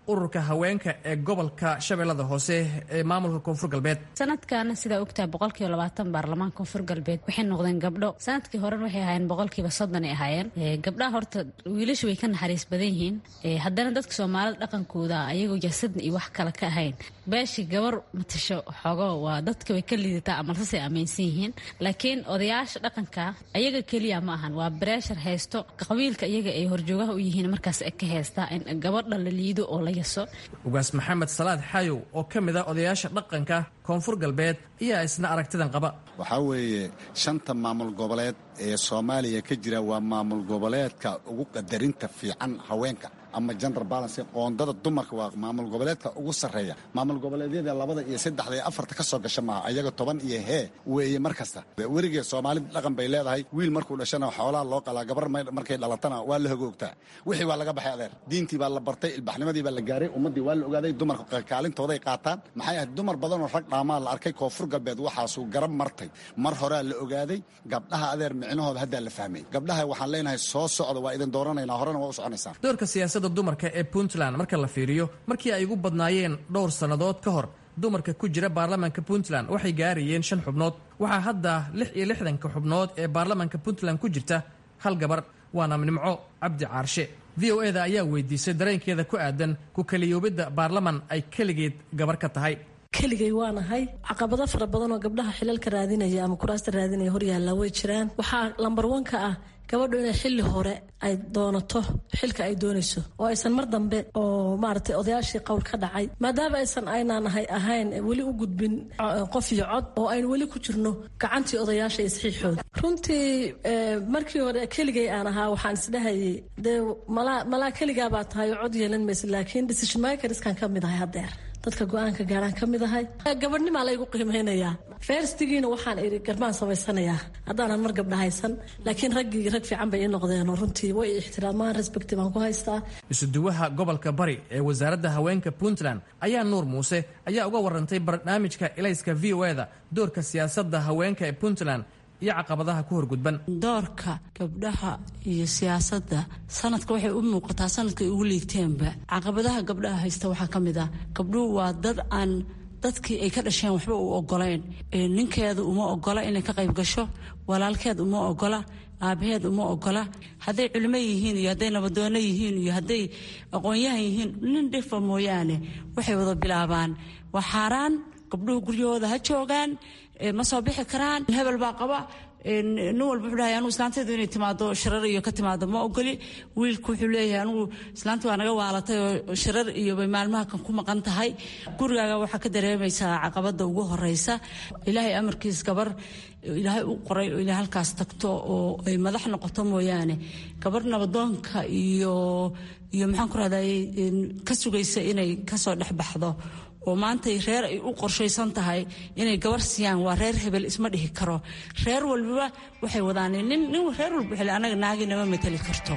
ururka haweenka ee gobolka shabeellada hoose ee maamulka koonfur galbeed sanadkan sidaa ogtahay boqolkiiba labaatan baarlamaanka koonfur galbeed waxay noqdeen gabdho sanadkii horena waxay ahaayeen boqolkiiba soddonay ahaayeen gabdhaha horta wiilashu way ka naxariis badan yihiin haddana dadka soomaalida dhaqankooda ayagoo jaasadna iyo wax kale ka ahayn beeshii gabar matasho xoogo waa dadka way ka liidataa amalsasay aaminsan yihiin laakiin odayaasha dhaqanka ayaga keliya ma ahan waa breshar haysto qabiilka iyaga ay horjoogaha u yihiin markaas ka haystaa in gabadha la liido oo la yaso ugaas maxamed salaad xayow oo ka mid a odayaasha dhaqanka koonfur galbeed ayaa isna aragtidan qaba waxaa weeye shanta maamul goboleed ee soomaaliya ka jira waa maamul goboleedka ugu qadarinta fiican haweenka ama gender balance qoondada dumarka waa maamul goboleedka ugu sarreeya maamul goboleedyada labada iyo saddexda iyo afarta ka soo gasha maaha ayaga toban iyo hee weeye mar kasta werigee soomaalida dhaqan bay leedahay wiil markuu dhashana xoolaha loo qalaa gabar markay dhalatana waa la hogoogtaa wixii waa laga baxay adeer diintii baa la bartay ilbaxnimadii baa la gaaray ummaddii waa la ogaaday dumarka kaalintooday qaataan maxay ahayd dumar badanoo rag dhaamaa la arkay koonfur galbeed waxaasuu garab martay mar horea la ogaaday gabdhaha adeer micnahooda haddaa la fahmay gabdhaha waxaan leenahay soo socda waa idin dooranaynaa horena waa u soconaysaan siyaasadda dumarka ee puntland marka la fiiriyo markii ay ugu badnaayeen dhowr sannadood ka hor dumarka ku jira baarlamaanka puntland waxay gaarayeen shan xubnood waxaa hadda lix iyo lixdanka xubnood ee baarlamaanka puntland ku jirta hal gabar waana nimco cabdi caarshe v o eda ayaa weydiisay dareenkeeda ku aadan ku kaliyoobidda baarlaman ay keligeed gabar ka tahay keligay waanahay caqabado fara badan oo gabdhaha xilalka raadinaya ama kuraasta raadinaya horyaalla way jiraan waxaa lambar wanka ah gabadhu inay xilli hore ay doonato xilka ay doonayso oo aysan mar dambe oo maaragtay odayaashii qowl ka dhacay maadaama aysan aynaanahay ahayn weli u gudbin qof iyo cod oo aynu weli ku jirno gacantii odayaasha iyo saxiixooda runtii markii hore keligay aan ahaa waxaan isdhahayay dee malaa malaa keligaa baa tahay oo cod yeelan maysa laakiin decision makerskan ka mid ahay haddeer dadka go-aanka gaaraan ka mid ahay gabadhnimaa laygu qiimeynayaa ferstigiina waxaan iri garbaan samaysanayaa haddaanan mar gabdha haysan laakiin raggii rag fiican bay ii noqdeen oo runtii way ixtiraamaan respecti baan ku haystaa isuduwaha gobolka bari ee wasaaradda haweenka puntland ayaa nuur muuse ayaa uga warantay barnaamijka ilayska v o eda doorka siyaasadda haweenka ee puntland iyo caqabadaha ku horgudban doorka gabdhaha iyo siyaasadda sanadka waxay u muuqataa sanadkay ugu liigteenba caqabadaha gabdhaha haysta waxaa ka mid ah gabdhuhu waa dad aan dadkii ay ka dhasheen waxba u ogolayn ninkeeda uma ogola inay ka qayb gasho walaalkeed uma ogola aabaheed uma ogola hadday culimo yihiin iyo hadday nabadoono yihiin iyo hadday aqoon-yahan yihiin nin dhifa mooyaane waxay wada bilaabaan waa xaaraan gabdhuhu guryahooda ha joogaan ma soo bixi karaan hebel baa qaba nin walba wuxuu dhahay anugu islaanteedu inay timaado shirar iyo ka timaado ma ogoli wiilku wuxuu leeyahay anugu islaanta waa naga waalatay oo shirar iyo bay maalmaha kan ku maqan tahay gurigaaga waxaa ka dareemaysaa caqabada ugu horeysa ilaahay amarkiis gabar ilaahay u qoray oo ilaahay halkaas tagto oo ay madax noqoto mooyaane gabar nabadoonka iyo iyo maxaan ku rahday ka sugaysa inay kasoo dhex baxdo oo maantay reer ay u qorshaysan tahay inay gabar siiyaan waa reer hebel isma dhihi karo reer walbaba waxay wadaan nin nin reer walba xili anaga naagi nama mateli karto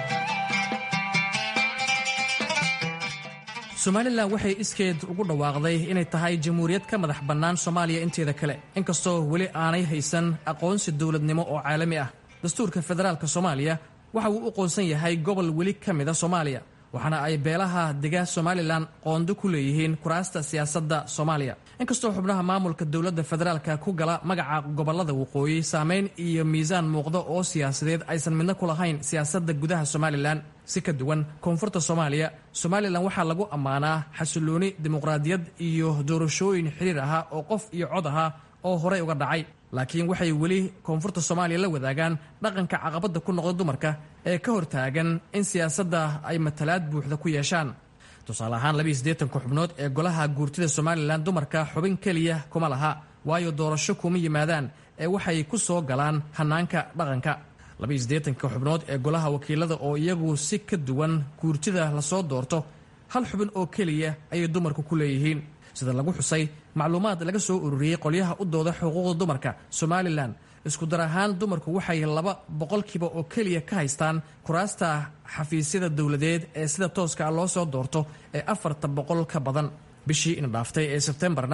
somalilan waxay iskeed ugu dhawaaqday inay tahay jamhuuriyad ka madax bannaan soomaaliya inteeda kale inkastoo weli aanay haysan aqoonsi dowladnimo oo caalami ah dastuurka federaalk soomaaliya waxa uu u qoonsan yahay gobol weli ka mida soomaaliya waxaana ay beelaha dega somalilan qoondo ku leeyihiin kuraasta siyaasadda soomaaliya inkastoo xubnaha maamulka dowladda federaalka ku gala magaca gobolada waqooyi saameyn iyo miisaan muuqda oo siyaasadeed aysan midna ku lahayn siyaasadda gudaha somalilan si ka duwan koonfurta soomaaliya somalilan waxaa lagu ammaanaa xasilooni dimuqraadiyad iyo doorashooyin xiriir ahaa oo qof iyo cod ahaa oo horey uga dhacay laakiin waxay weli koonfurta soomaaliya la wadaagaan dhaqanka caqabadda ku noqda dumarka ee ka hortaagan in siyaasadda ay matalaad buuxda ku yeeshaan tusaale ahaan labaiyo siddeetanka xubnood ee golaha guurtida somalilan dumarka xubin keliya kuma laha waayo doorasho kuma yimaadaan ee waxay ku soo galaan hannaanka dhaqanka labaiyo siddeetanka xubnood ee golaha wakiilada oo iyagu si ka duwan guurtida lasoo doorto hal xubin oo keliya ayay dumarku ku leeyihiin sida lagu xusay macluumaad laga soo ururiyey qolyaha u dooda xuquuqda dumarka somalilan isku dar ahaan dumarku waxay laba boqolkiiba oo keliya ka haystaan kuraasta xafiisyada dowladeed ee sida tooska loo soo doorto ee afarta boqol ka badan bishii ina dhaaftay ee sebtembarna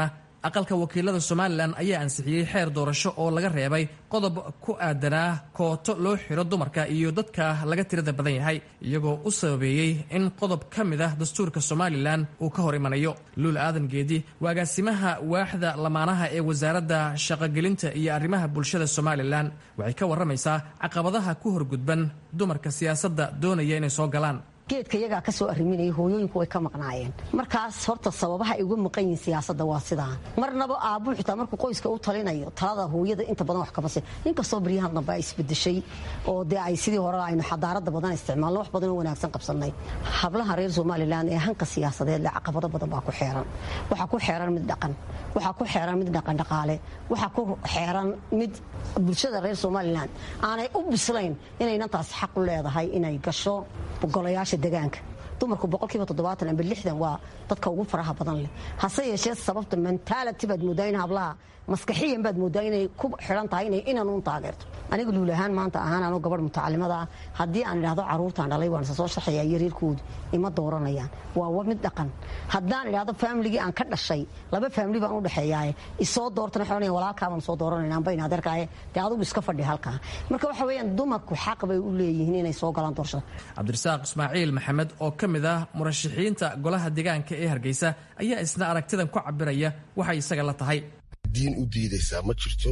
aqalka wakiilada somalilan ayaa ansixiyey xeer doorasho oo laga reebay qodob ku aadanaa kooto loo xiro dumarka iyo dadka laga tirada badan yahay iyagoo u sababeeyey in qodob ka mid ah dastuurka somalilan uu ka hor imanayo luul aadan geedi waa agaasimaha waaxda lamaanaha ee wasaaradda shaqogelinta iyo arrimaha bulshada somalilan waxay ka warramaysaa caqabadaha ku horgudban dumarka siyaasadda doonaya inay soo galaan geedka iyagaa ka soo arriminayay hooyooyinku way ka maqnaayeen markaas horta sababaha ay uga maqan yihiin siyaasadda waa sidaa marnaba aabuu xitaa markuu qoyska u talinayo talada hooyada inta badan wax kama si inkastoo baryahan dambe ay isbedeshay oo dee ay sidii hore aynu xadaarada badan isticmaalno wax badan oo wanaagsan qabsannay hablaha reer somalilan ee hanka siyaasadeed le caqabado badan baa ku xeeran waxaa ku xeeran mid dhaqan waxaa ku xeeran mid dhaqan dhaqaale waxaa ku xeeran mid bulshada reer somalilan aanay u bislayn inaynan taasi xaq u leedahay inay gasho golayaasha degaanka dumarku boqolkiiba toddobaatan amba lixdan waa dadka ugu faraha badan leh hase yeeshee sababta mentality baad moodaa in hablaha maskaxiyan baad moodaa inay ku xiran tahay inay inan uun taageerto aniga luul ahaan maanta ahaan anoo gabadh mutacalimada ah haddii aan idhahdo caruurtaan dhalay waan isa soo sharxaya iyo reerkoodu ima dooranayaan waa mid dhaqan haddaan idhahdo faamiligii aan ka dhashay laba faamili baan u dhexeeyaaye isoo doortana waxay walaalkaabaan soo dooranayna amba in adeerkaaye dee adigu iska fadhi halkaa marka waxa weeyaan dumarku xaq bay u leeyihiin inay soo galaan doorashada cabdirasaaq ismaaciil maxamed oo ka mid ah murashaxiinta golaha deegaanka ee hargeysa ayaa isna aragtidan ku cabiraya waxay isaga la tahay diin u diidaysaa ma jirto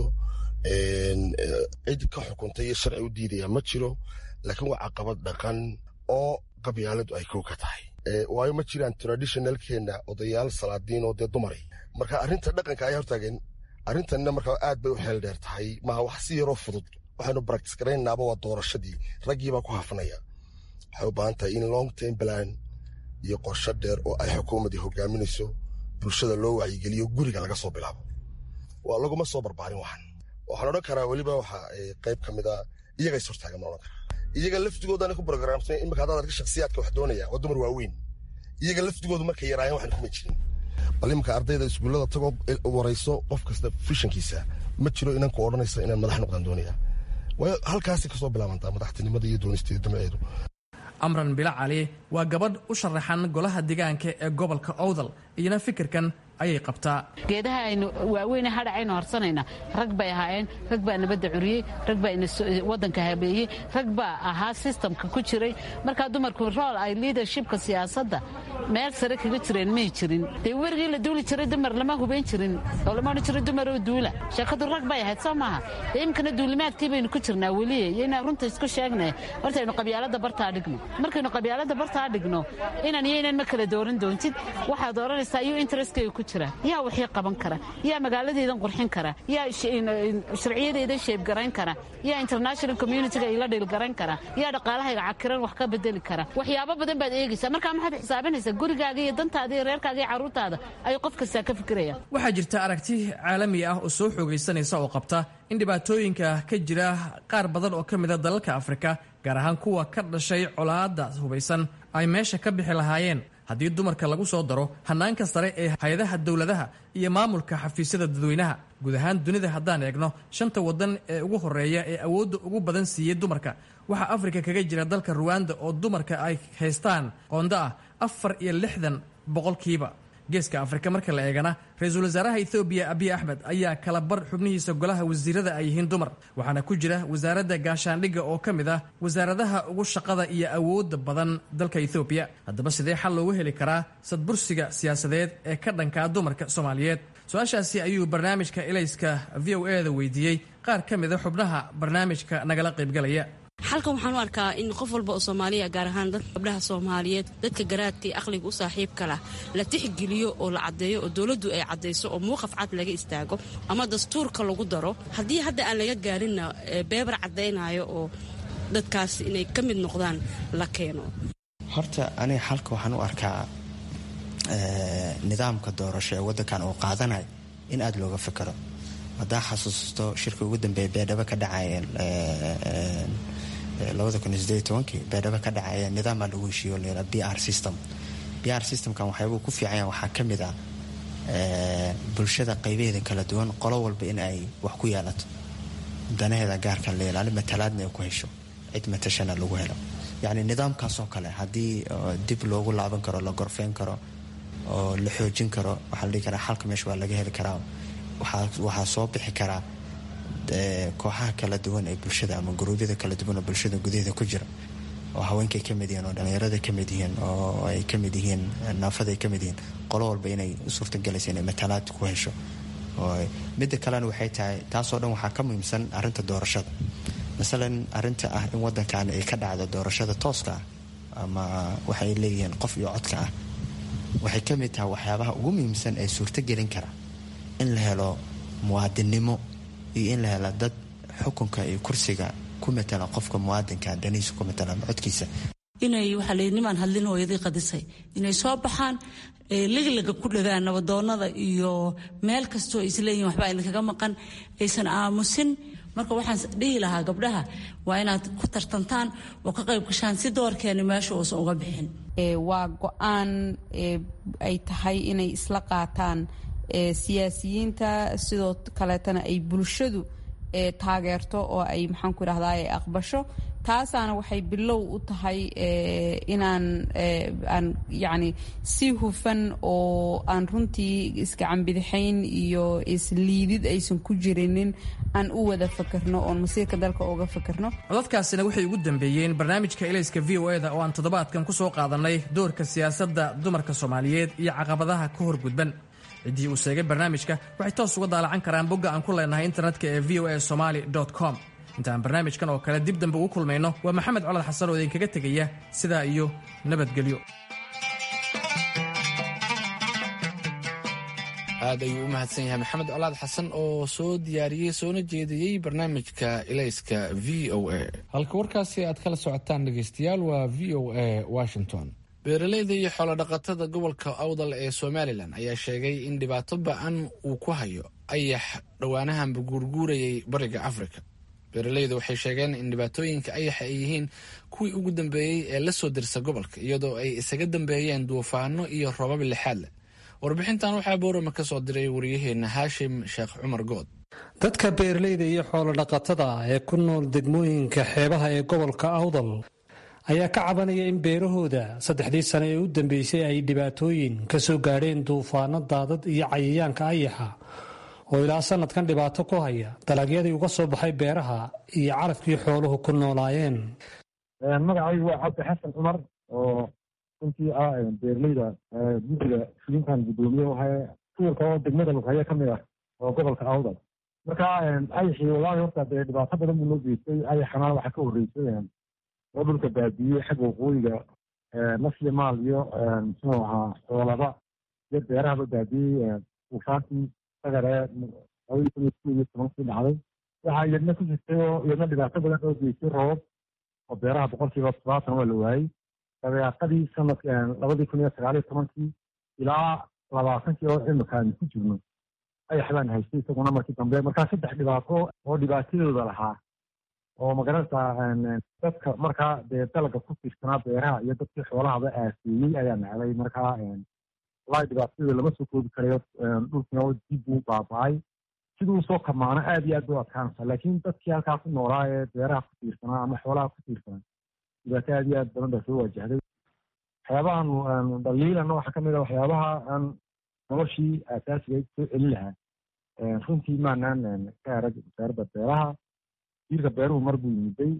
cid ka xukuntay iyo sharci u diidaya ma jiro laakiin waa caqabad dhaqan oo qabyaaladu ay kow ka tahay waayo ma jiraan traditionalkeenna odayaal salaadiin oo dee dumari marka arrinta dhaqanka ayaa hortaagan arrintanna markaa aad bay u xeel dheer tahay maaha wax si yaroo fudud waxaynu practice garaynaaba waa doorashadii raggiibaa ku hafnaya waxay u baahan tahay in long term plan iyo qorsho dheer oo ay xukuumadii hogaaminayso bulshada loo wacyigeliyo guriga laga soo bilaabo waa laguma soo barbaarin waxan waxaan odhan karaa weliba waxa qayb ka mid a iyaga is hortaagan baan odhan karaa iyaga laftigoodaana ku programsan imika haddaad arka shakhsiyaadka wax doonaya waa dumar waaweyn iyaga laftigoodu markay yaraayeen waxan kuma jirin bal iminka ardayda iskuullada tagoo warayso qof kasta fishankiisa ma jiro inanku odhanaysa inaan madax noqdaan doonaya waayo halkaasay kasoo bilaabantaa madaxtinimada iyo doonisteeda damaceedu amran bila cali waa gabadh u sharaxan golaha deegaanka ee gobolka owdal iyana fikirkan ayay qabtaa geedaha aynu waaweyne hadhacaynu harsanayna rag bay ahaayeen rag baa nabadda curiyey rag baa wadanka habeeyey rag baa ahaa sistamka ku jiray markaa dumarku rool ay liadershipka siyaasadda meel sare kaga jireen may jirin dee werigii la duuli jiray dumar lama hubayn jirin oo lama odhan jiray dumaroo duula sheekadu rag bay ahayd soo maaha dee imkana duulimaadkii baynu ku jirnaa weliye iyo inaan runta isku sheegnay hortaynu qabyaalada bartaa dhigno markaynu qabyaalada bartaa dhigno inan iyo inan ma kala dooran doontid waxaad odhanaysaa iyo interestkayga ku jira yaa waxii qaban kara yaa magaaladeedan qurxin kara yaa sharciyadeedan sheebgarayn kara yaa international communitiga ila dhilgarayn kara yaa dhaqaalahayga cakiran wax ka bedeli kara waxyaabo badan baad eegaysaa markaa maxaad xisaabinaysaa gurigaaga iyo dantaada iyo reerkaaga iyo carruurtaada ayuu qof kastaa ka fikiraya waxaa jirta aragti caalami ah oo soo xoogaysanaysa oo qabta in dhibaatooyinka ka jira qaar badan oo ka mida dalalka afrika gaar ahaan kuwa ka dhashay colaadda hubaysan ay meesha ka bixi lahaayeen haddii dumarka lagu soo daro hannaanka sare ee hay-adaha dowladaha iyo maamulka xafiisyada dadweynaha guud ahaan dunida haddaan eegno shanta waddan ee ugu horreeya ee awoodda ugu badan siiyey dumarka waxaa afrika kaga jira dalka ruwanda oo dumarka ay haystaan qondo ah afar iyo lixdan boqolkiiba geeska afrika marka la eegana ra-iisul wasaaraha ethoobiya abiy axmed ayaa kala bar xubnihiisa golaha wasiirada ay yihiin dumar waxaana ku jira wasaaradda gaashaandhigga oo ka mid ah wasaaradaha ugu shaqada iyo awoodda badan dalka ethoobiya haddaba sidee xal loogu heli karaa sadbursiga siyaasadeed ee ka dhankaa dumarka soomaaliyeed su-aashaasi ayuu barnaamijka elayska v o e da weydiiyey qaar ka mida xubnaha barnaamijka nagala qaybgalaya xalkan waxaan u arkaa in qof walba oo soomaaliya gaar ahaan dadka gabdhaha soomaaliyeed dadka garaadka iyo aqliga u saaxiibka lah la tixgeliyo oo la caddeeyo oo dowladdu ay caddayso oo muuqaf cad laga istaago ama dastuurka lagu daro haddii hadda aan laga gaarinna beebar caddaynayo oo dadkaas inay ka mid noqdaan la keeno horta aniga xalka waxaan u arkaa nidaamka doorasho ee waddankan uu qaadanayo in aada looga fikero haddaan xasuusto shirka ugu dambeeya beedhabo ka dhacaya beedhabo ka dhacaya nidaama lagu heshiiyo la b r system b r systemkan waxyaabuu ku fiicanya waxaa ka mid ah bulshada qaybaheeda kala duwan qolo walba in ay wax ku yeelato danaheeda gaarka la ilaali matalaadna ay ku hesho cid matashana lagu helo yacni nidaamkaasoo kale haddii dib loogu laaban karo la gorfeyn karo oo la xoojin karo waxaa la dhihi karaa xalka meesha waa laga heli karaa waxaa soo bixi karaa kooxaha kala duwan ee bulshada ama guruubyada kala duwan oo bulshada gudaheeda ku jira oo haweenkay ka mid yihiin oo dhallinyarada ka mid yihiin oo ay ka mid yihiin naafada ay ka mid yihiin qolo walba inay u suurtagelaysa inay matalaad ku hesho midda kalena waxay tahay taasoo dhan waxaa ka muhiimsan arrinta doorashada masalan arrinta ah in wadankan ay ka dhacdo doorashada tooska ah ama waxay leeyihiin qof iyo codka ah waxay ka mid tahay waxyaabaha ugu muhiimsan ee suurtogelin kara in la helo muwaadinnimo iyo in la helo dad xukunka iyo kursiga ku matala qofka muwaadinka danihiisa ku matala ama codkiisa inay waxaa la nimaan hadlin hooyadii qadisay inay soo baxaan liglaga ku dhagaan nabadoonada iyo meel kastoo isleeyihin waxba idinkaga maqan aysan aamusin marka waxaan dhihi lahaa gabdhaha waa inaad ku tartantaan oo ka qayb gashaan si doorkeeni meesha uusan uga bixin waa go-aan ay tahay inay isla qaataan siyaasiyiinta sidoo kaleetana ay bulshadu taageerto oo ay maxaan ku idhahdaa ay aqbasho taasaana waxay bilow u tahay inaan aan yacni si hufan oo aan runtii iskacanbidixayn iyo isliidid aysan ku jirinin aan u wada fakerno oon masiirka dalka uga fakerno codadkaasina waxay ugu dambeeyeen barnaamijka elayska v o eda oo aan toddobaadkan ku soo qaadanay doorka siyaasadda dumarka soomaaliyeed iyo caqabadaha ka horgudban ciddii uu sheegay barnaamijka waxay toos uga daalacan karaan bogga aan ku leenahay internetka ee v o a somaali com intaan barnaamijkan oo kale dib dambe ugu kulmayno waa maxamed colad xasan oo idinkaga tegaya sidaa iyo nabadgelyo aad ayuu u mahadsan yahay maxamed colaad xasan oo soo diyaariyey soona jeediyey barnaamijka ilayska v o a halka warkaasi aad kala socotaan dhegaystayaal waa v o a washington beeraleyda iyo xoolodhaqatada gobolka awdal ee somalilan ayaa sheegay in dhibaato ba-an uu ku hayo ayax dhowaanahanba guurguurayay bariga afrika beeraleyda waxay sheegeen in dhibaatooyinka ayaxa ay yihiin kuwii ugu dambeeyey ee la soo dirsa gobolka iyadoo ay isaga dambeeyeen duufaano iyo robab lixaad leh warbixintan waxaa boorama ka soo diray wariyaheenna haashim sheekh cumar good dadka beeraleyda iyo xoolodhaqatada ee ku nool degmooyinka xeebaha ee gobolka awdal ayaa ka cabanaya in beerahooda saddexdii sane ee u dambeysay ay dhibaatooyin ka soo gaadheen duufaano daadad iyo cayayaanka ayaxa oo ilaa sanadkan dhibaato ku haya dalagyadii uga soo baxay beeraha iyo carafkii xooluhu ku noolaayeen magacaygu waa cabdi xasan cumar oo runtii ah beeraleyda guddiga fulintan guddoomiye wahay tuurka oo degmada lughaye ka mid ah oo gobolka awdal marka ayaxii wallaahi horta dee dhibaato badan buu noo geystay ayaxana waxaa ka horreysay oo dhulka baabiyey xagga waqooyiga nafyo maal iyo muxuu ahaa xoolaba iyo beerahaba baabiyey duufaantii sagaree labadii kun iyo kow iyo tobankii dhacday waxaa iyadna ku jirtay oo iyadna dhibaato badan oo geystay roobab oo beeraha boqolkiiba todobaatan waa la waayey dabeeqadii sanadk labadii kun iyo sagaal iyo tobankii ilaa labaatankii oo imika aynu ku jirno ayax baan haystay isaguna markii dambe markaa saddex dhibaato oo dhibaatadooda lahaa oo magaranaysaa dadka markaa dee dalaga ku tiirsanaa beeraha iyo dadkii xoolahaba aaseeyey ayaa nacday markaa wallaahi dhibaatadooda lama soo koobi karayo dhulkina dib buu baaba-ay siduu soo kamaano aad iyo aad bay u adkaanaysaa laakiin dadkii halkaa ku noolaa ee beeraha ku tiirsanaa ama xoolaha ku tiirsanaa dhibaato aad iyo aad badan baa soo waajahday waxyaabahan dhaliilana waxaa kamid a waxyaabaha aan noloshii aasaasiga soo celin lahaa runtii maanaan ka arag wasaaradda beeraha jiirka beeruhu mar buu yimiday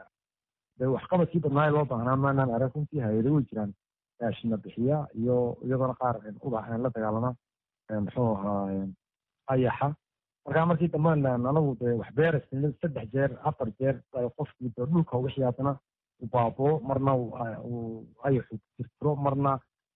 de waxqabadkii badnaaye loo baahnaa maanaan arag runtii hay-ado way jiraan raashina bixiya iyo iyadoona qaar ubax la dagaalama muxuu ahaa ayaxa markaa markii dambe anagu de wax beerasn saddex jeer afar jeer qofkii de dhulka wixii haddana u baaboo marna ayaxu tirtiro marna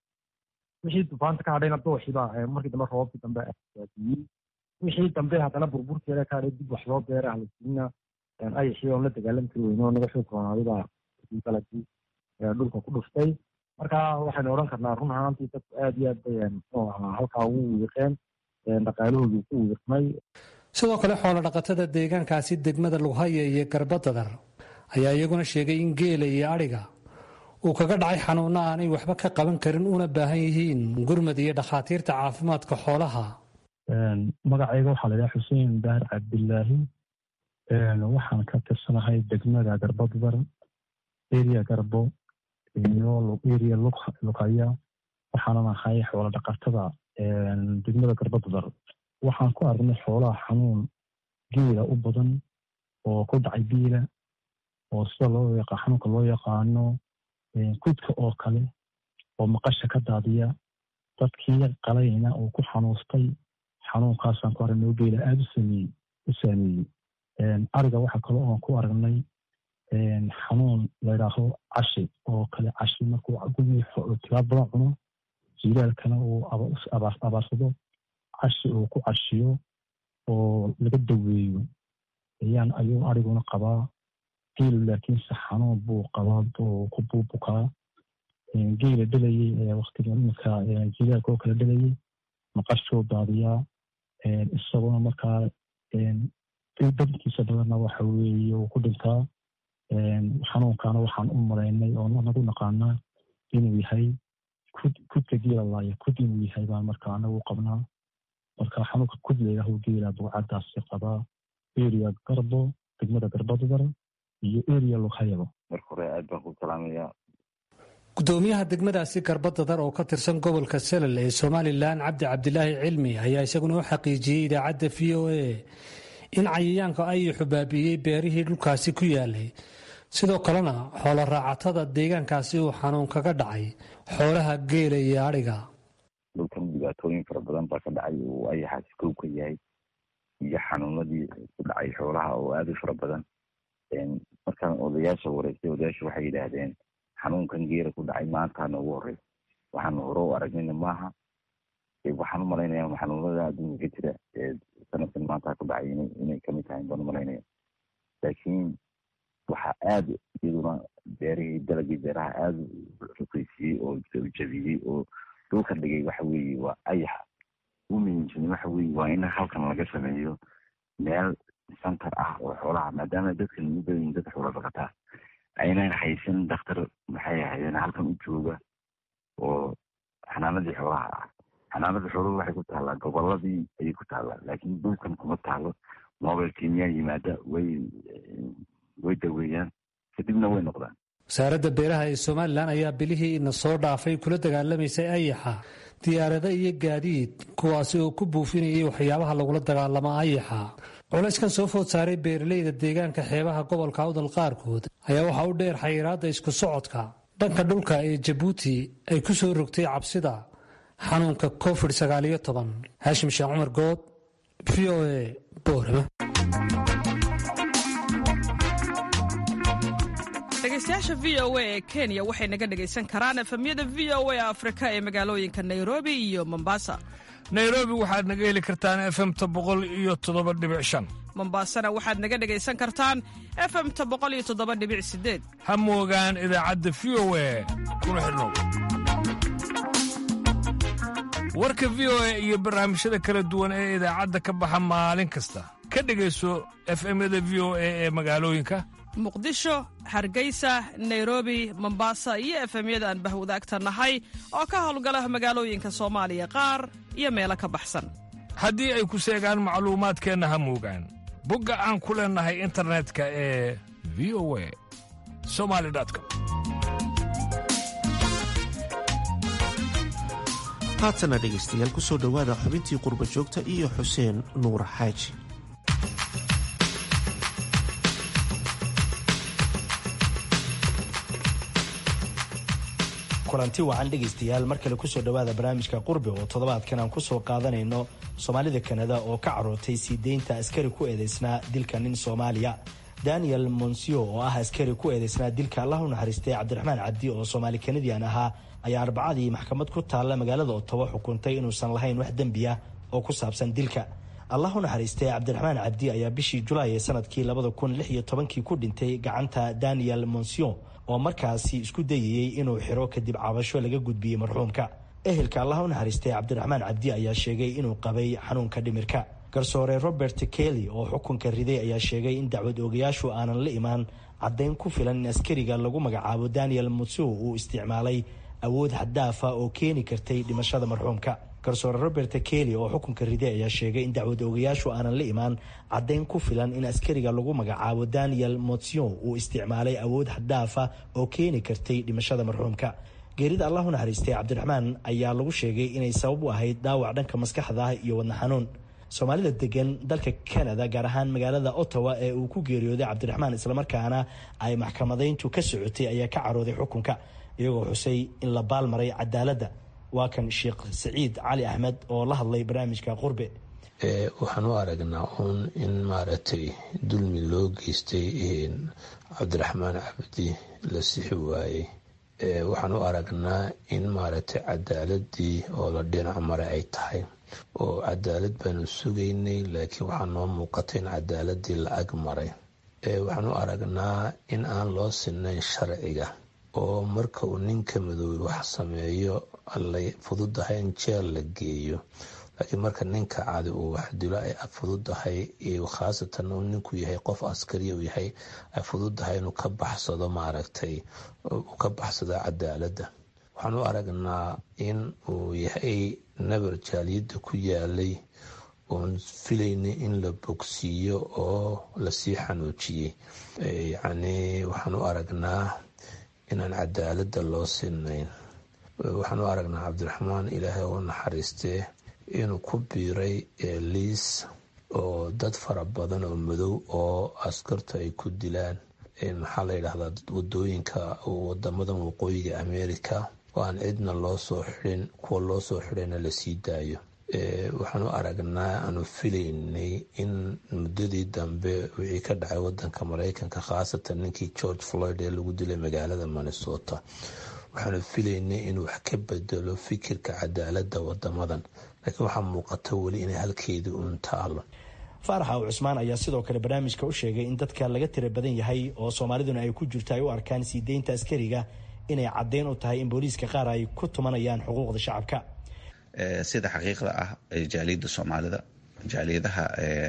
wixii dufaanta ka hadhayna dooxiiba markii dambe roobabkii dambe waadiyey wixii dambe haddana burburkeeda ka hadhay dib wax loo beera halasiina ayaxii oon la dagaalami kari weyne oo naga xoog roonaaday dalagii dhulka ku dhuftay marka waxaynu odhan karnaa run ahaantii dadku aad iyo aad bay muxuu ahaa halkaa ugu wiiqeen dhaqaalahoodii ku wiiqmay sidoo kale xoolodhaqatada deegaankaasi degmada lughaya iyo garbadadar ayaa iyaguna sheegay in geela iyo adhiga uu kaga dhacay xanuunno aanay waxba ka qaban karin una baahan yihiin gurmad iyo dhakhaatiirta caafimaadka xoolaha magacayga waxaa la yidhaha xuseen baar cabdilaahi waxaan ka tirsanahay degmada garbadadar eria garbo iyo eria lughaya waxaanan ahay xoolo dhaqatada degmada garbadadar waxaan ku aragnay xoolaha xanuun geela u badan oo ku dhacay biila oo sida loo yaqa xanuunka loo yaqaano kudka oo kale oo maqasha ka daadiya dadkii qalayna uu ku xanuustay xanuunkaasaan ku aragnay oo geela aada usameeyey u saameeyey ariga waxa kale oon ku aragnay xanuun layidhaaho cashi oo kale cashi markuu tilaab badan cuno jilaalkana uu abaarsado cashi uu ku cashiyo oo laga daweeyo ayaan ayuu ariguna qabaa geelu laakiinse xanuun buu qabaa ku buubukaa geela dhalayey ee waktiga iminka jilaalka oo kale dhalayey maqashuu daadiyaa isaguna markaa dadkiisa badanna waxa weeye uu ku dhintaa xanuunkana waxaan u malaynay oo nagu naqaanaa inuu yahay kudka geela laaya kud inuu yahay baan marka anagu qabnaa marka xanuunka kud layidhaaho geela bugcadaasi qabaa eria garbo degmada garbadadar iyo eria lughayabo marka hore aad baan ku salaamayaa gudoomiyaha degmadaasi garbadadar oo ka tirsan gobolka selal ee somalilan cabdi cabdilaahi cilmi ayaa isaguna u xaqiijiyey idaacadda v o a in cayayaanka ayuxu baabi'iyey beerihii dhulkaasi ku yaalay sidoo kalena xoolo raacatada deegaankaasi uu xanuun kaga dhacay xoolaha geela iyo adhiga dhulkan dhibaatooyin fara badan baa ka dhacay uu ayaxaasi kow ka yahay iyo xanuunadii ku dhacay xoolaha oo aada u fara badan markaan odayaasha wareystay odayaasha waxay yidhaahdeen xanuunkan geela ku dhacay maantaana ugu horey waxaanu hore u aragnayna maaha waxaan u malaynaya xanuunada adduunka ka jira ee sanadkan maanta ku dhacay inay kamid tahay baan u malaynaya laakiin waxaa aada iyaduna beerihii dalagii beeraha aada u ruqeysiyey oo jabiyey oo dhulka dhigay waxa weeye waa ayaxa u muhiimsan waxa weeye waa in halkan laga sameeyo meel center ah oo xoolaha maadaama dadkan u badan dad xoolo dhaqataa aynan haysan daktar maxay ahaydeen halkan u jooga oo xanaanadii xoolaha ah xanaanada xooluhu waxay ku taallaa goboladii ayay ku taallaa laakiin dhulkan kuma taalo mobile kenya yimaada way way daweeyaan kadibna way noqdaan wasaaradda beeraha ee somalilan ayaa bilihii ina soo dhaafay kula dagaalamaysay ayaxa diyaarado iyo gaadiid kuwaasi oo ku buufinayay waxyaabaha lagula dagaalamo ayaxa culayskan soo food saaray beeraleyda deegaanka xeebaha gobolka awdal qaarkood ayaa waxaa u dheer xayiraadda isku socodka dhanka dhulka ee jabuuti ay ku soo rogtay cabsida xanuunka covid sagaaliyo toban haashim sheekh cumar good v o a boorama dhegeystayaasha v o a ee kenya waxay naga dhegaysan karaan efemyada v o a afrika ee magaalooyinka nairobi iyo mombasa nairobi waxaad naga heli kartaan efemta boqol iyo toddoba dhibic shan mombasana waxaad naga dhegaysan kartaan efemta boqol iyo toddoba dhibic sideed ha moogaan idaacadda v o a kuna xidhnow warka v o a iyo barnaamijyada kala duwan ee idaacadda ka baxa maalin kasta ka dhegayso efemyada v o a ee magaalooyinka muqdisho hargeysa nairobi mombasa iyo efemyada aan bahwadaagta nahay oo ka howlgala magaalooyinka soomaaliya qaar iyo meelo ka baxsan haddii ay ku seegaan macluumaadkeenna ha moogaan bogga aan ku leennahay internetka ee v o a somali com haatana dhegaystayaal ku soo dhowaada xubintii qurba joogta iyo xuseen nuur xaaji kulanti wacan dhegaystayaal mar kale kusoo dhowaada barnaamijka qurbi oo toddobaadkan aan kusoo qaadanayno soomaalida kanada oo ka carootay sii deynta askari ku eedeysnaa dilka nin soomaaliya daniel monsio oo ah askari ku eedeysnaa dilka allah u naxariistay cabdiraxmaan cabdi oo soomaali kanadian ahaa ayaa arbacadii maxkamad ku taalla magaalada otobo xukuntay inuusan lahayn wax dembi ah oo ku saabsan dilka allah u naxariistay cabdiraxmaan cabdi ayaa bishii julaay ee sanadkii labada kun lix iyo tobankii ku dhintay gacanta daniel monsio oo markaasi isku dayayey inuu xiro kadib cabasho laga gudbiyey marxuumka ehelka allah u naxariistay cabdiraxmaan cabdi ayaa sheegay inuu qabay xanuunka dhimirka garsoore robert kelly oo xukunka riday ayaa sheegay in dacwad oogayaashu aanan la imaan caddayn ku filan in askariga lagu magacaabo daniel mutsu uu isticmaalay awood xaddaafa oo keeni kartay dhimashada marxuumka garsoore robert kelly oo xukunka riday ayaa sheegay in dacwad oogayaashu aanan la imaan caddayn ku filan in askariga lagu magacaabo daniel motsion uu isticmaalay awood xaddaafa oo keeni kartay dhimashada marxuumka geerida allah u naxariistay cabdiraxmaan ayaa lagu sheegay inay sabab u ahayd dhaawac dhanka maskaxda ah iyo wadna xanuun soomaalida degan dalka canada gaar ahaan magaalada ottawa ee uu ku geeriyooday cabdiraxmaan islamarkaana ay maxkamadayntu ka socotay ayaa ka carooday xukunka iyagoo xusay in la baalmaray cadaaladda waa kan sheekh saciid cali axmed oo la hadlay barnaamijka qurbe waxaan u aragnaa uun in maaragtay dulmi loo geystay cabdiraxmaan cabdi la sixi waayey waxaan u aragnaa in maaragtay cadaaladii oo la dhinac maray ay tahay oo cadaalad baanu sugaynay laakiin waxaa noo muuqatay in cadaaladii la ag maray waxaan u aragnaa in aan loo sinayn sharciga oo marka uu ninka madoobey wax sameeyo ay fududahay in jeel la geeyo laakiin marka ninka cadi uu wax dilo ay fududahay khaasatan uu ninku yahay qof askariya uu yahay ay fududahay inuu ka baxsado maaragtay uu ka baxsado cadaaladda waxaan u aragnaa in uu yahay nabar jaaliyadda ku yaalay oon filaynay in la bogsiiyo oo lasii xanuujiyey yacni waxaan u aragnaa inaan cadaaladda loo sinayn waxaan u aragnaa cabdiraxmaan ilaahay oo naxariistee inuu ku biiray liis oo dad fara badan oo madow oo askartu ay ku dilaan maxaa la yidhahdaa wadooyinka wadamadan waqooyiga america oo aan cidna loo soo xirin kuwa loo soo xirayna lasii daayo waxaan u aragnaa aanu filaynay in muddadii dambe wixii ka dhacay wadanka maraykanka khaasatan ninkii george floyd ee lagu dilay magaalada minnesota waxaanu filaynay inuu wax ka bedelo fikirka cadaaladda wadamadan laakiin waxaa muuqata weli inay halkeedii uun taalo faarax aw cusmaan ayaa sidoo kale barnaamijka u sheegay in dadka laga tira badan yahay oo soomaaliduna ay ku jirto ay u arkaan sii deynta askariga inay caddeyn u tahay in booliiska qaar ay ku tumanayaan xuquuqda shacabka sida xaqiiqda ah jaaliyadda soomaalida jaaliyadaha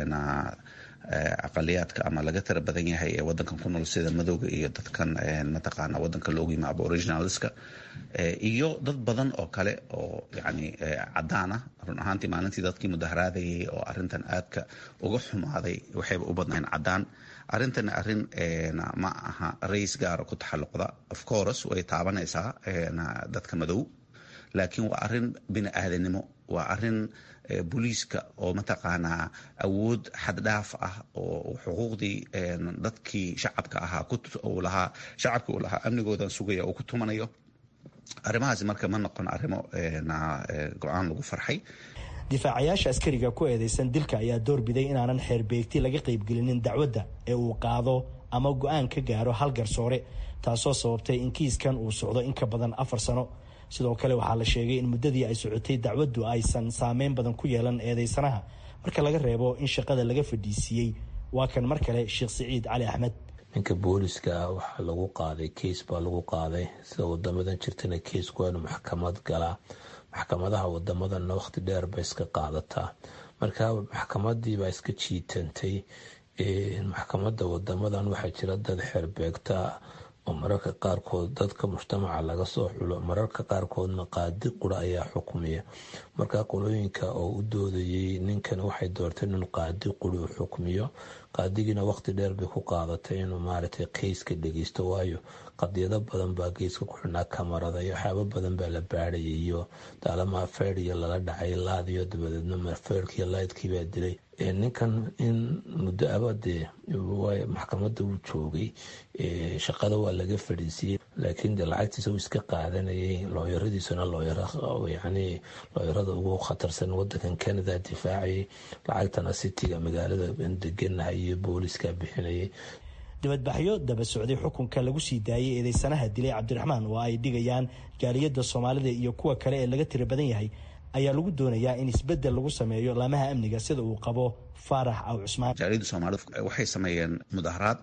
aqaliyaadka ama laga tira badan yahay ee wadankan ku nool sida madowga iyo dadkan mataqaana wadanka loogu yima aboriginalska iyo dad badan oo kale oo yani cadaan ah run ahaantii maalintii dadkii mudaharaadayay oo arintan aadka uga xumaaday waxayba u badnayn cadaan arrintan arrin ma aha rays gaara ku taxalluqda of course way taabanaysaa dadka madow laakiin waa arin bini aadanimo waa arin booliiska oo mataqaanaa awood xaddhaaf ah oo xuquuqdii dadkii shacabka ahaa lahaa shacabkii uu lahaa amnigoodan sugaya uu ku tumanayo arrimahaasi marka ma noqon arrimo go-aan lagu farxay difaacayaasha askariga ku eedeysan dilka ayaa doorbiday inaanan xeerbeegti laga qaybgelinin dacwadda ee uu qaado ama go-aan ka gaaro hal garsoore taasoo sababtay in kiiskan uu socdo in ka badan afar sano sidoo kale waxaa la sheegay in muddadii ay socotay dacwaddu aysan saameyn badan ku yeelan eedeysanaha marka laga reebo in shaqada laga fadhiisiiyey waa kan mar kale sheekh siciid cali axmed ninka booliska waxaa lagu qaaday keis baa lagu qaaday sida wadamadan jirtana keisku waa inuu maxkamad galaa maxkamadaha wadamadanna waqti dheer bay iska qaadataa marka maxkamadiibaa iska jiitantay maxkamada wadamadan waxaa jira dad xeerbeegta oo mararka qaarkood dadka mujtamaca laga soo xulo mararka qaarkoodna qaadi qura ayaa xukumiya marka qolooyinka oo u doodayay ninkan waxay doorteen inuu qaadi quri u xukmiyo qaadigiina waqti dheer bay ku qaadatay inuu maaragtay keyska dhegeysto waayo qadiyado badan baa geeska ku xidhnaa kamarada iyo waxyaabo badan baa la baadhayay iyo daalama feeriyo lala dhacay laadiyo dabadeedna feerkiiyo laydkiibaa dilay ninkan in muddo abadee maxkamada uu joogay shaqada waa laga fadhiisiyey laakiin de lacagtiisa uu iska qaadanayay looyaradiisuna looyayani looyarada ugu khatarsan wadankan canada difaacayay lacagtana sitiga magaalada deganahay iyo booliska bixinayay dibadbaxyo daba socday xukunka lagu sii daayay eedeysanaha dilay cabdiraxmaan oo ay dhigayaan jaaliyadda soomaalida iyo kuwa kale ee laga tira badan yahay ayaa lagu doonayaa in isbedel lagu sameeyo laamaha amniga sida uu qabo faarax aw cusmaan jaaliyadda soomaalida waxay sameeyeen mudaharaad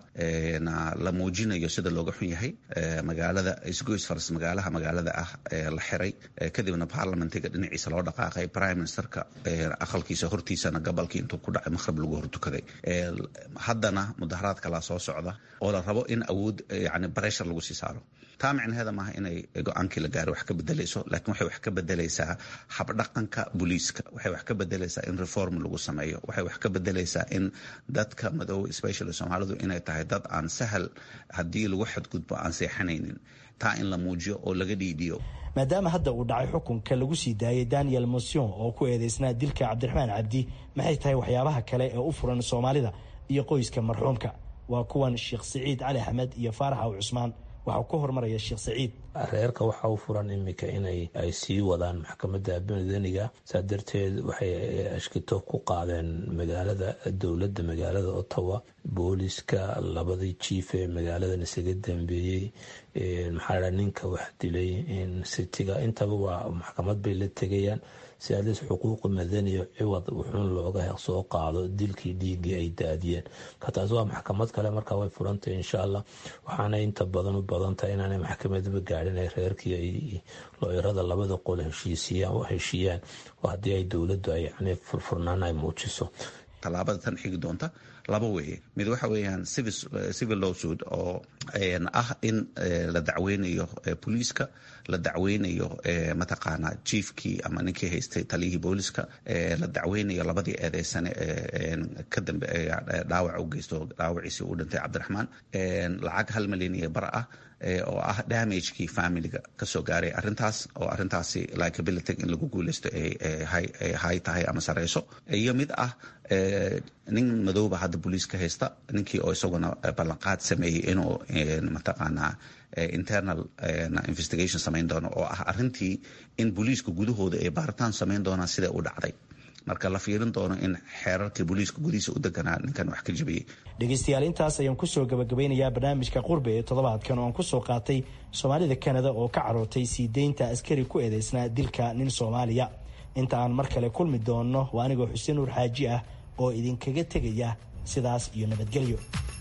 la muujinayo sida looga xun yahay magaalada isgoys faras magaalaha magaalada ah la xiray kadibna baarlamentiga dhinaciisa loo dhaqaaqay prime ministerka aqalkiisa hortiisana gobolkii intuu ku dhacay maqhrib lagu hortukaday haddana mudaharaad kalaa soo socda oo la rabo in awood yani breshar lagu sii saaro taa micnaheeda maaha inay go-aankii la gaaro wax ka bedelayso laakiin waxay wax ka bedelaysaa habdhaqanka booliiska waxay wax ka bedelaysaa in reform lagu sameeyo waxay wax ka bedelaysaa in dadka madoobe especially soomaalidu inay tahay dad aan sahal haddii lagu xadgudbo aan seexanaynin taa in la muujiyo oo laga dhiidhiyo maadaama hadda uu dhacay xukunka lagu sii daayay daniel mosion oo ku eedeysnaa dilka cabdiraxmaan cabdi maxay tahay waxyaabaha kale ee u furan soomaalida iyo qoyska marxuumka waa kuwan sheekh siciid cali axmed iyo faarax aw cusmaan waxaa ku hormaraya sheekh saciid reerka waxa u furan iminka inay ay sii wadaan maxkamadda madaniga saa darteed waxay ashkito ku qaadeen magaalada dowladda magaalada ottawa booliska labadii jiif ee magaaladan isaga dambeeyey maxaa dha ninka wax dilay sitiga intaba waa maxkamad bay la tegayaan si alis xuquuqi madaniya ciwad wuxuun looga soo qaado dilkii dhiiggii ay daadiyeen ka taas waa maxkamad kale markaa way furantahay insha allah waxaana inta badan u badantahay inaanay maxkamadaba gaadhin ay reerkii ay looyarada labada qol heshiiyaan oo haddii ay dowladdu ay yani furfurnaan ay muujiso tallaabada tan xigi doonta laba weeye mid waxa weeyaan civil lawsuit oo ah in la dacweynayo booliiska la dacweynayo mataqaanaa jiefkii ama ninkii haystay taliyihii booliska la dacweynayo labadii eedeysane ka dambe dhaawac u geysto dhaawaciisii u dhintay cabdiraxmaan lacag hal milyan iyo bar ah oo ah damagekii familiga kasoo gaaray arintaas oo arintaasi liability in lagu guuleysto hay tahay ama sareyso iyo mid ah nin madooba hadda booliiska haysta ninkii oo isaguna ballanqaad sameeyey inuu mataqaanaa internal investigation samayn doono oo ah arintii in booliiska gudahooda ay baaritaan samayn doonaan sida u dhacday marka la fiirin doono in xeerarkii booliiska gudihiisa u deganaa ninkan wax ka jabiyey dhegeystayaal intaas ayaan kusoo gabagabeynayaa barnaamijka qurbe ee toddobaadkan oo aan kusoo qaatay soomaalida kanada oo ka carootay sii deynta askari ku eedeysnaa dilka nin soomaaliya inta aan mar kale kulmi doonno waa anigoo xuseen nuur xaaji ah oo idinkaga tegaya sidaas iyo nabadgelyo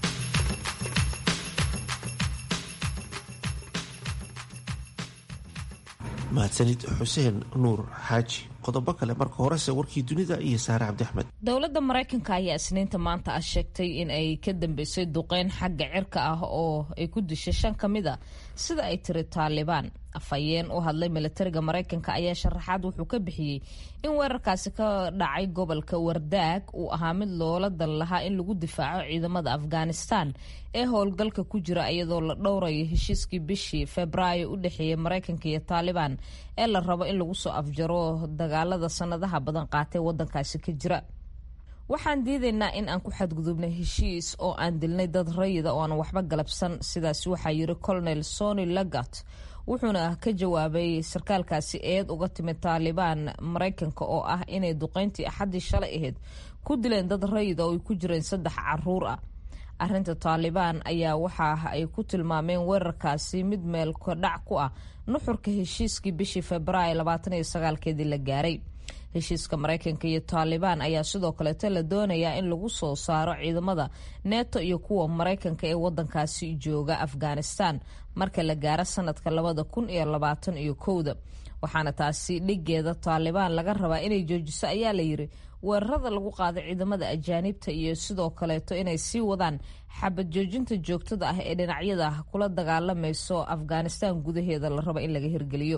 mahadsanid xuseen nuur xaaji qodobo kale marka horese warkii dunida iyo saare cabdi axmed dowladda maraykanka ayaa isniinta maanta ah sheegtay in ay ka dambeysay duqeyn xagga cirka ah oo ay ku dishay shan ka mid a sida ay tiri taalibaan afhayeen u hadlay milatariga maraykanka ayaa sharaxaad wuxuu ka bixiyey in weerarkaasi ka dhacay gobolka wardaag uu ahaa mid loola dan lahaa in lagu difaaco ciidamada afghanistan ee howlgalka ku jira iyadoo la dhowrayo heshiiskii bishii febraayo u dhexeeyay maraykanka iyo taalibaan ee la rabo in lagu soo afjaro dagaalada sanadaha badan qaatay wadankaasi ka jira waxaan diidaynaa in aan ku xadgudubnay heshiis oo aan dilnay dad rayida oo aan waxba galabsan sidaas waxaa yiri colonel sony lagat wuxuuna ka jawaabay sarkaalkaasi eed uga timid taalibaan maraykanka oo ah inay duqeyntii axaddii shalay ahayd ku dileen dad rayida oo ay ku jireen saddex caruur ah arinta taalibaan ayaa waxa ay ku tilmaameen weerarkaasi mid meel kodhac ku ah nuxurka heshiiskii bishii februaayo labaataniyo sagaalkeedii la gaaray heshiiska maraykanka iyo taalibaan ayaa sidoo kaleeto la doonayaa in lagu soo saaro ciidamada neto iyo kuwa maraykanka ee wadankaasi jooga afghanistan marka la gaaro sanadka labada kun iyo labaatan iyo kowda waxaana taasi dhigeeda taalibaan laga rabaa inay joojiso ayaa layiri weerarada lagu qaado ciidamada ajaanibta iyo sidoo kaleeto inay sii wadaan xabad joojinta joogtada ah ee dhinacyada kula dagaalamayso afghanistan gudaheeda la rabo in laga hirgeliyo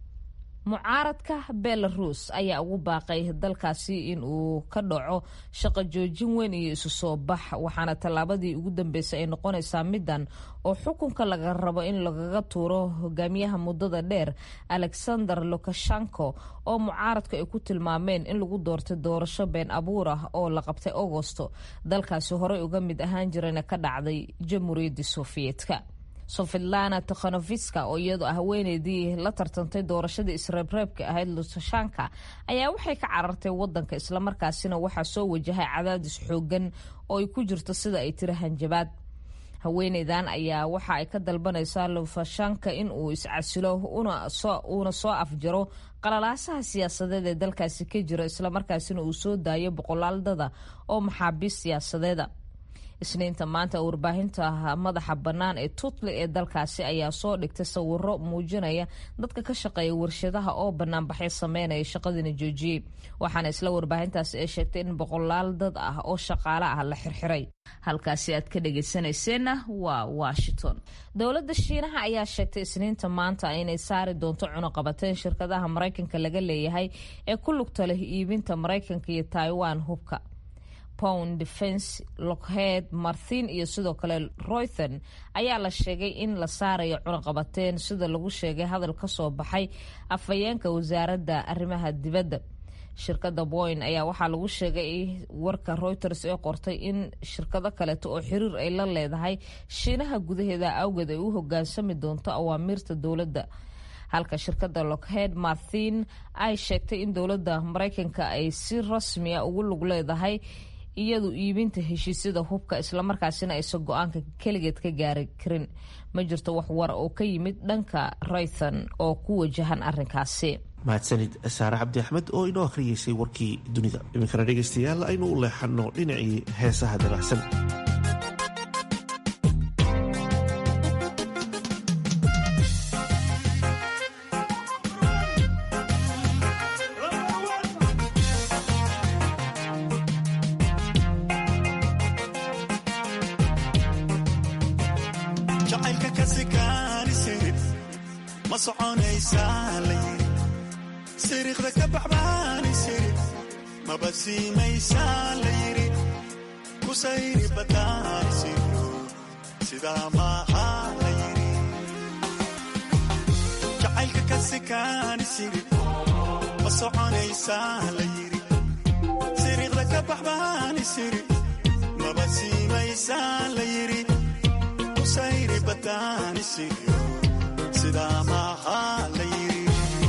mucaaradka belarus ayaa ugu baaqay dalkaasi in uu ka dhaco shaqo joojin weyn iyo isu soo bax waxaana tallaabadii ugu dambeysay ay noqonaysaa midan oo xukunka laga rabo in lagaga tuuro hogaamiyaha muddada dheer alexander lukashenko oo mucaaradku ay ku tilmaameen in lagu doortay doorasho been abuur ah oo la qabtay agosto dalkaasi horey uga mid ahaan jirana ka dhacday jamhuuriyadda sofiyeetka sofidlana tikhonofiska oo iyadoo ah haweeneydii la tartantay doorashadii isreebreebka ahayd lusashanka ayaa waxay ka carartay wadanka islamarkaasina waxaa soo wajahay cadaadis xoogan oo ay ku jirto sida ay tiri hanjabaad haweeneydan ayaa waxa ay ka dalbanaysaa lufashanka in uu iscasilo uuna soo afjaro qalalaasaha siyaasadeed ee dalkaasi ka jira islamarkaasina uu soo daayo boqolaaldada oo maxaabiis siyaasadeeda isniinta maanta warbaahinta madaxa bannaan ee tutli ee dalkaasi ayaa soo dhigtay sawiro muujinaya dadka ka shaqeeya warshadaha oo banaanbaxyo sameynaya shaqadiina joojiyey waxaana isla warbaahintaasi ay sheegtay in boqolaal dad ah oo shaqaale ah la xirxiray halkaasi aad ka dhageysanayseena waa washington dowladda shiinaha ayaa sheegtay isniinta maanta inay saari doonto cunuqabateen shirkadaha maraykanka laga leeyahay ee ku lugta leh iibinta maraykanka iyo taiwan hubka pound defense lockheed marthin iyo sidoo kale roython ayaa la sheegay in la saarayo cunaqabateen sida lagu sheegay hadal ka soo baxay afhayeenka wasaaradda arrimaha dibadda shirkadda boyn ayaa waxaa lagu sheegay warka reuters ee qortay in shirkado kaleeto oo xiriir ay la leedahay shiinaha gudaheeda awgeed ay u hogaansami doonto awaamiirta dowladda halka shirkadda lockheed marthin ay sheegtay in dowladda maraykanka ay si rasmi a ugu lug leedahay iyadu iibinta heshiisyada hubka islamarkaasina aysan go-aanka keligeed ka gaari karin ma jirto wax war oo ka yimid dhanka raython oo ku wajahan arrinkaasi mahadsanid saare cabdi axmed oo inoo akhriyeysay warkii dunida iminkana dhegaystayaal aynu u leexanno dhinacii heesaha dabacsan jacaylka kasikaanisid ma soconaysaa la yiri siriiqda ka baxbaanisid maba siimaysaa la yiri ku sayri badaanisiyo sidaa maaha la yiri jacaylka kasikaanisid ma soconaysaa la yiri siriiqda ka baxbaanisid maba siimaysaa la yiri sayri badaanisiyo sidaa maaha la yiri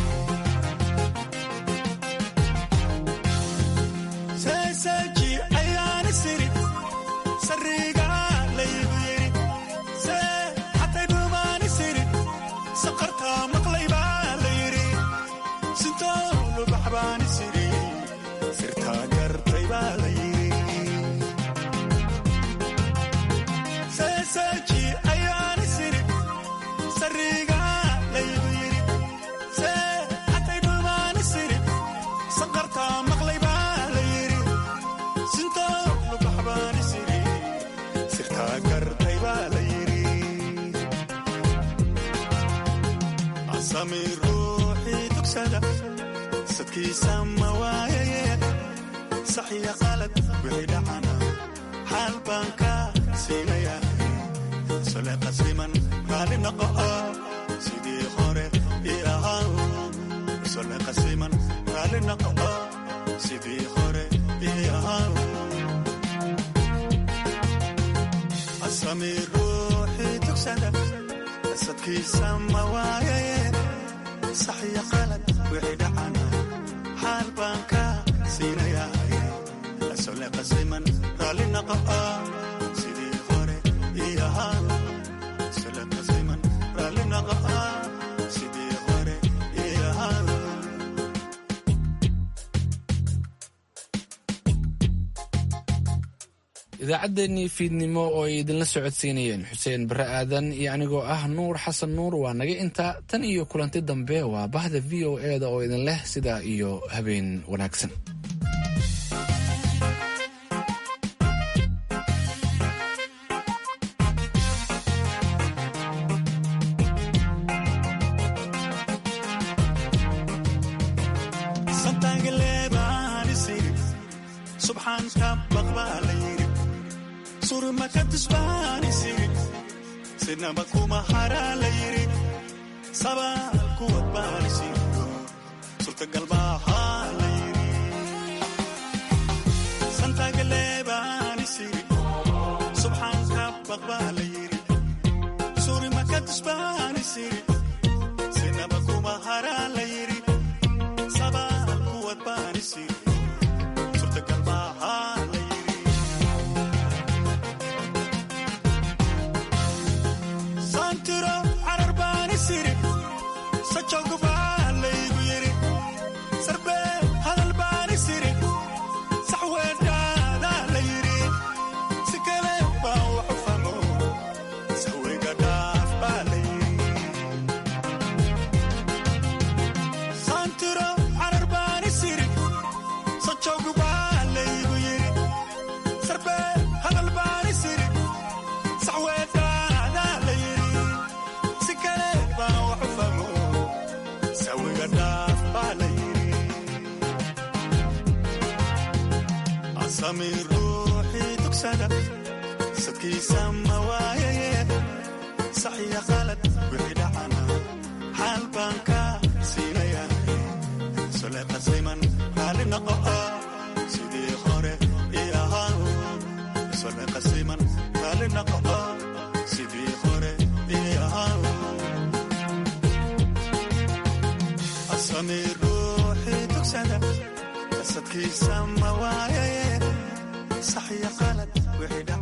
seeseeji ayaani siri sariga laygu yiri see xatay dhumaani siri saqartaa maqlaybaa la yiri sintoolu baxbaani siri sirtaa gartay baa la yiri seeseeji ayaani siri sariga laygu yiri see xatay dhumaani siri saqartaa maqlay baa la yiri sintoolu baxbaani siri sirtaa gartay baa la yiri asami ruuxii dugsada sadkiisa ma waayaye saxiya qalad wixii dhacana xaal baan ka siinaya sole qasiman raali noqo sidii hore ii ahaa sole qasiman raali noqo sidii hore ii ahaa asami ruuxii tugsada sadkiisa ma waayaye saxiya qalad wixii dhacana xaal baan ka siinaya sole qasiman raali noqo sidii hore ii ahaa sole qasiman raali noqo sidii hore ii ahaa idaacaddeenii fiidnimo oo ay idinla socodsiinayeen xuseen bare aadan iyo anigoo ah nuur xasan nuur waa naga intaa tan iyo kulanti dambe waa bahda v o e da oo idin leh sidaa iyo habeen wanaagsan santaagaleebaani siri subxaanka baqbaa la yiri surmaka tusbaani siri sinaba kuma haraa la yiri sabaal kuwad baani siri surtagal baahaa la yiri santaagaleebaani siri subxaanka baqbaa la yiri surmaka tusbaani siri sinaba kuma haraa la yiri sabaal kuwad baani siri surtagal baahaa la yiri santiro carar baani siri sajogu baa laygu yiri sarbe hadal baani siri saxweedhaadaa la yiri si kale baa waxu famo saweyga dhaaf baa la yiri santiro carar baani siri sajogu baa laygu yiri sarbe hadal baani siri saxweedhaadaa la yiri si kale baa waxu famo sawiga dhaaf baa la yiri asami ruux tugsada sadkiisa ma waayaye saxiya qalad wixii dhacana xaal baan ka siinaya soleqasiman raali noqo sidii hore i ahaa soleqasiman raali noqo sidii hore i ahaa asami ruuxii tugsada qasadkiisa ma waayaye saxiya qalad wixii dhaca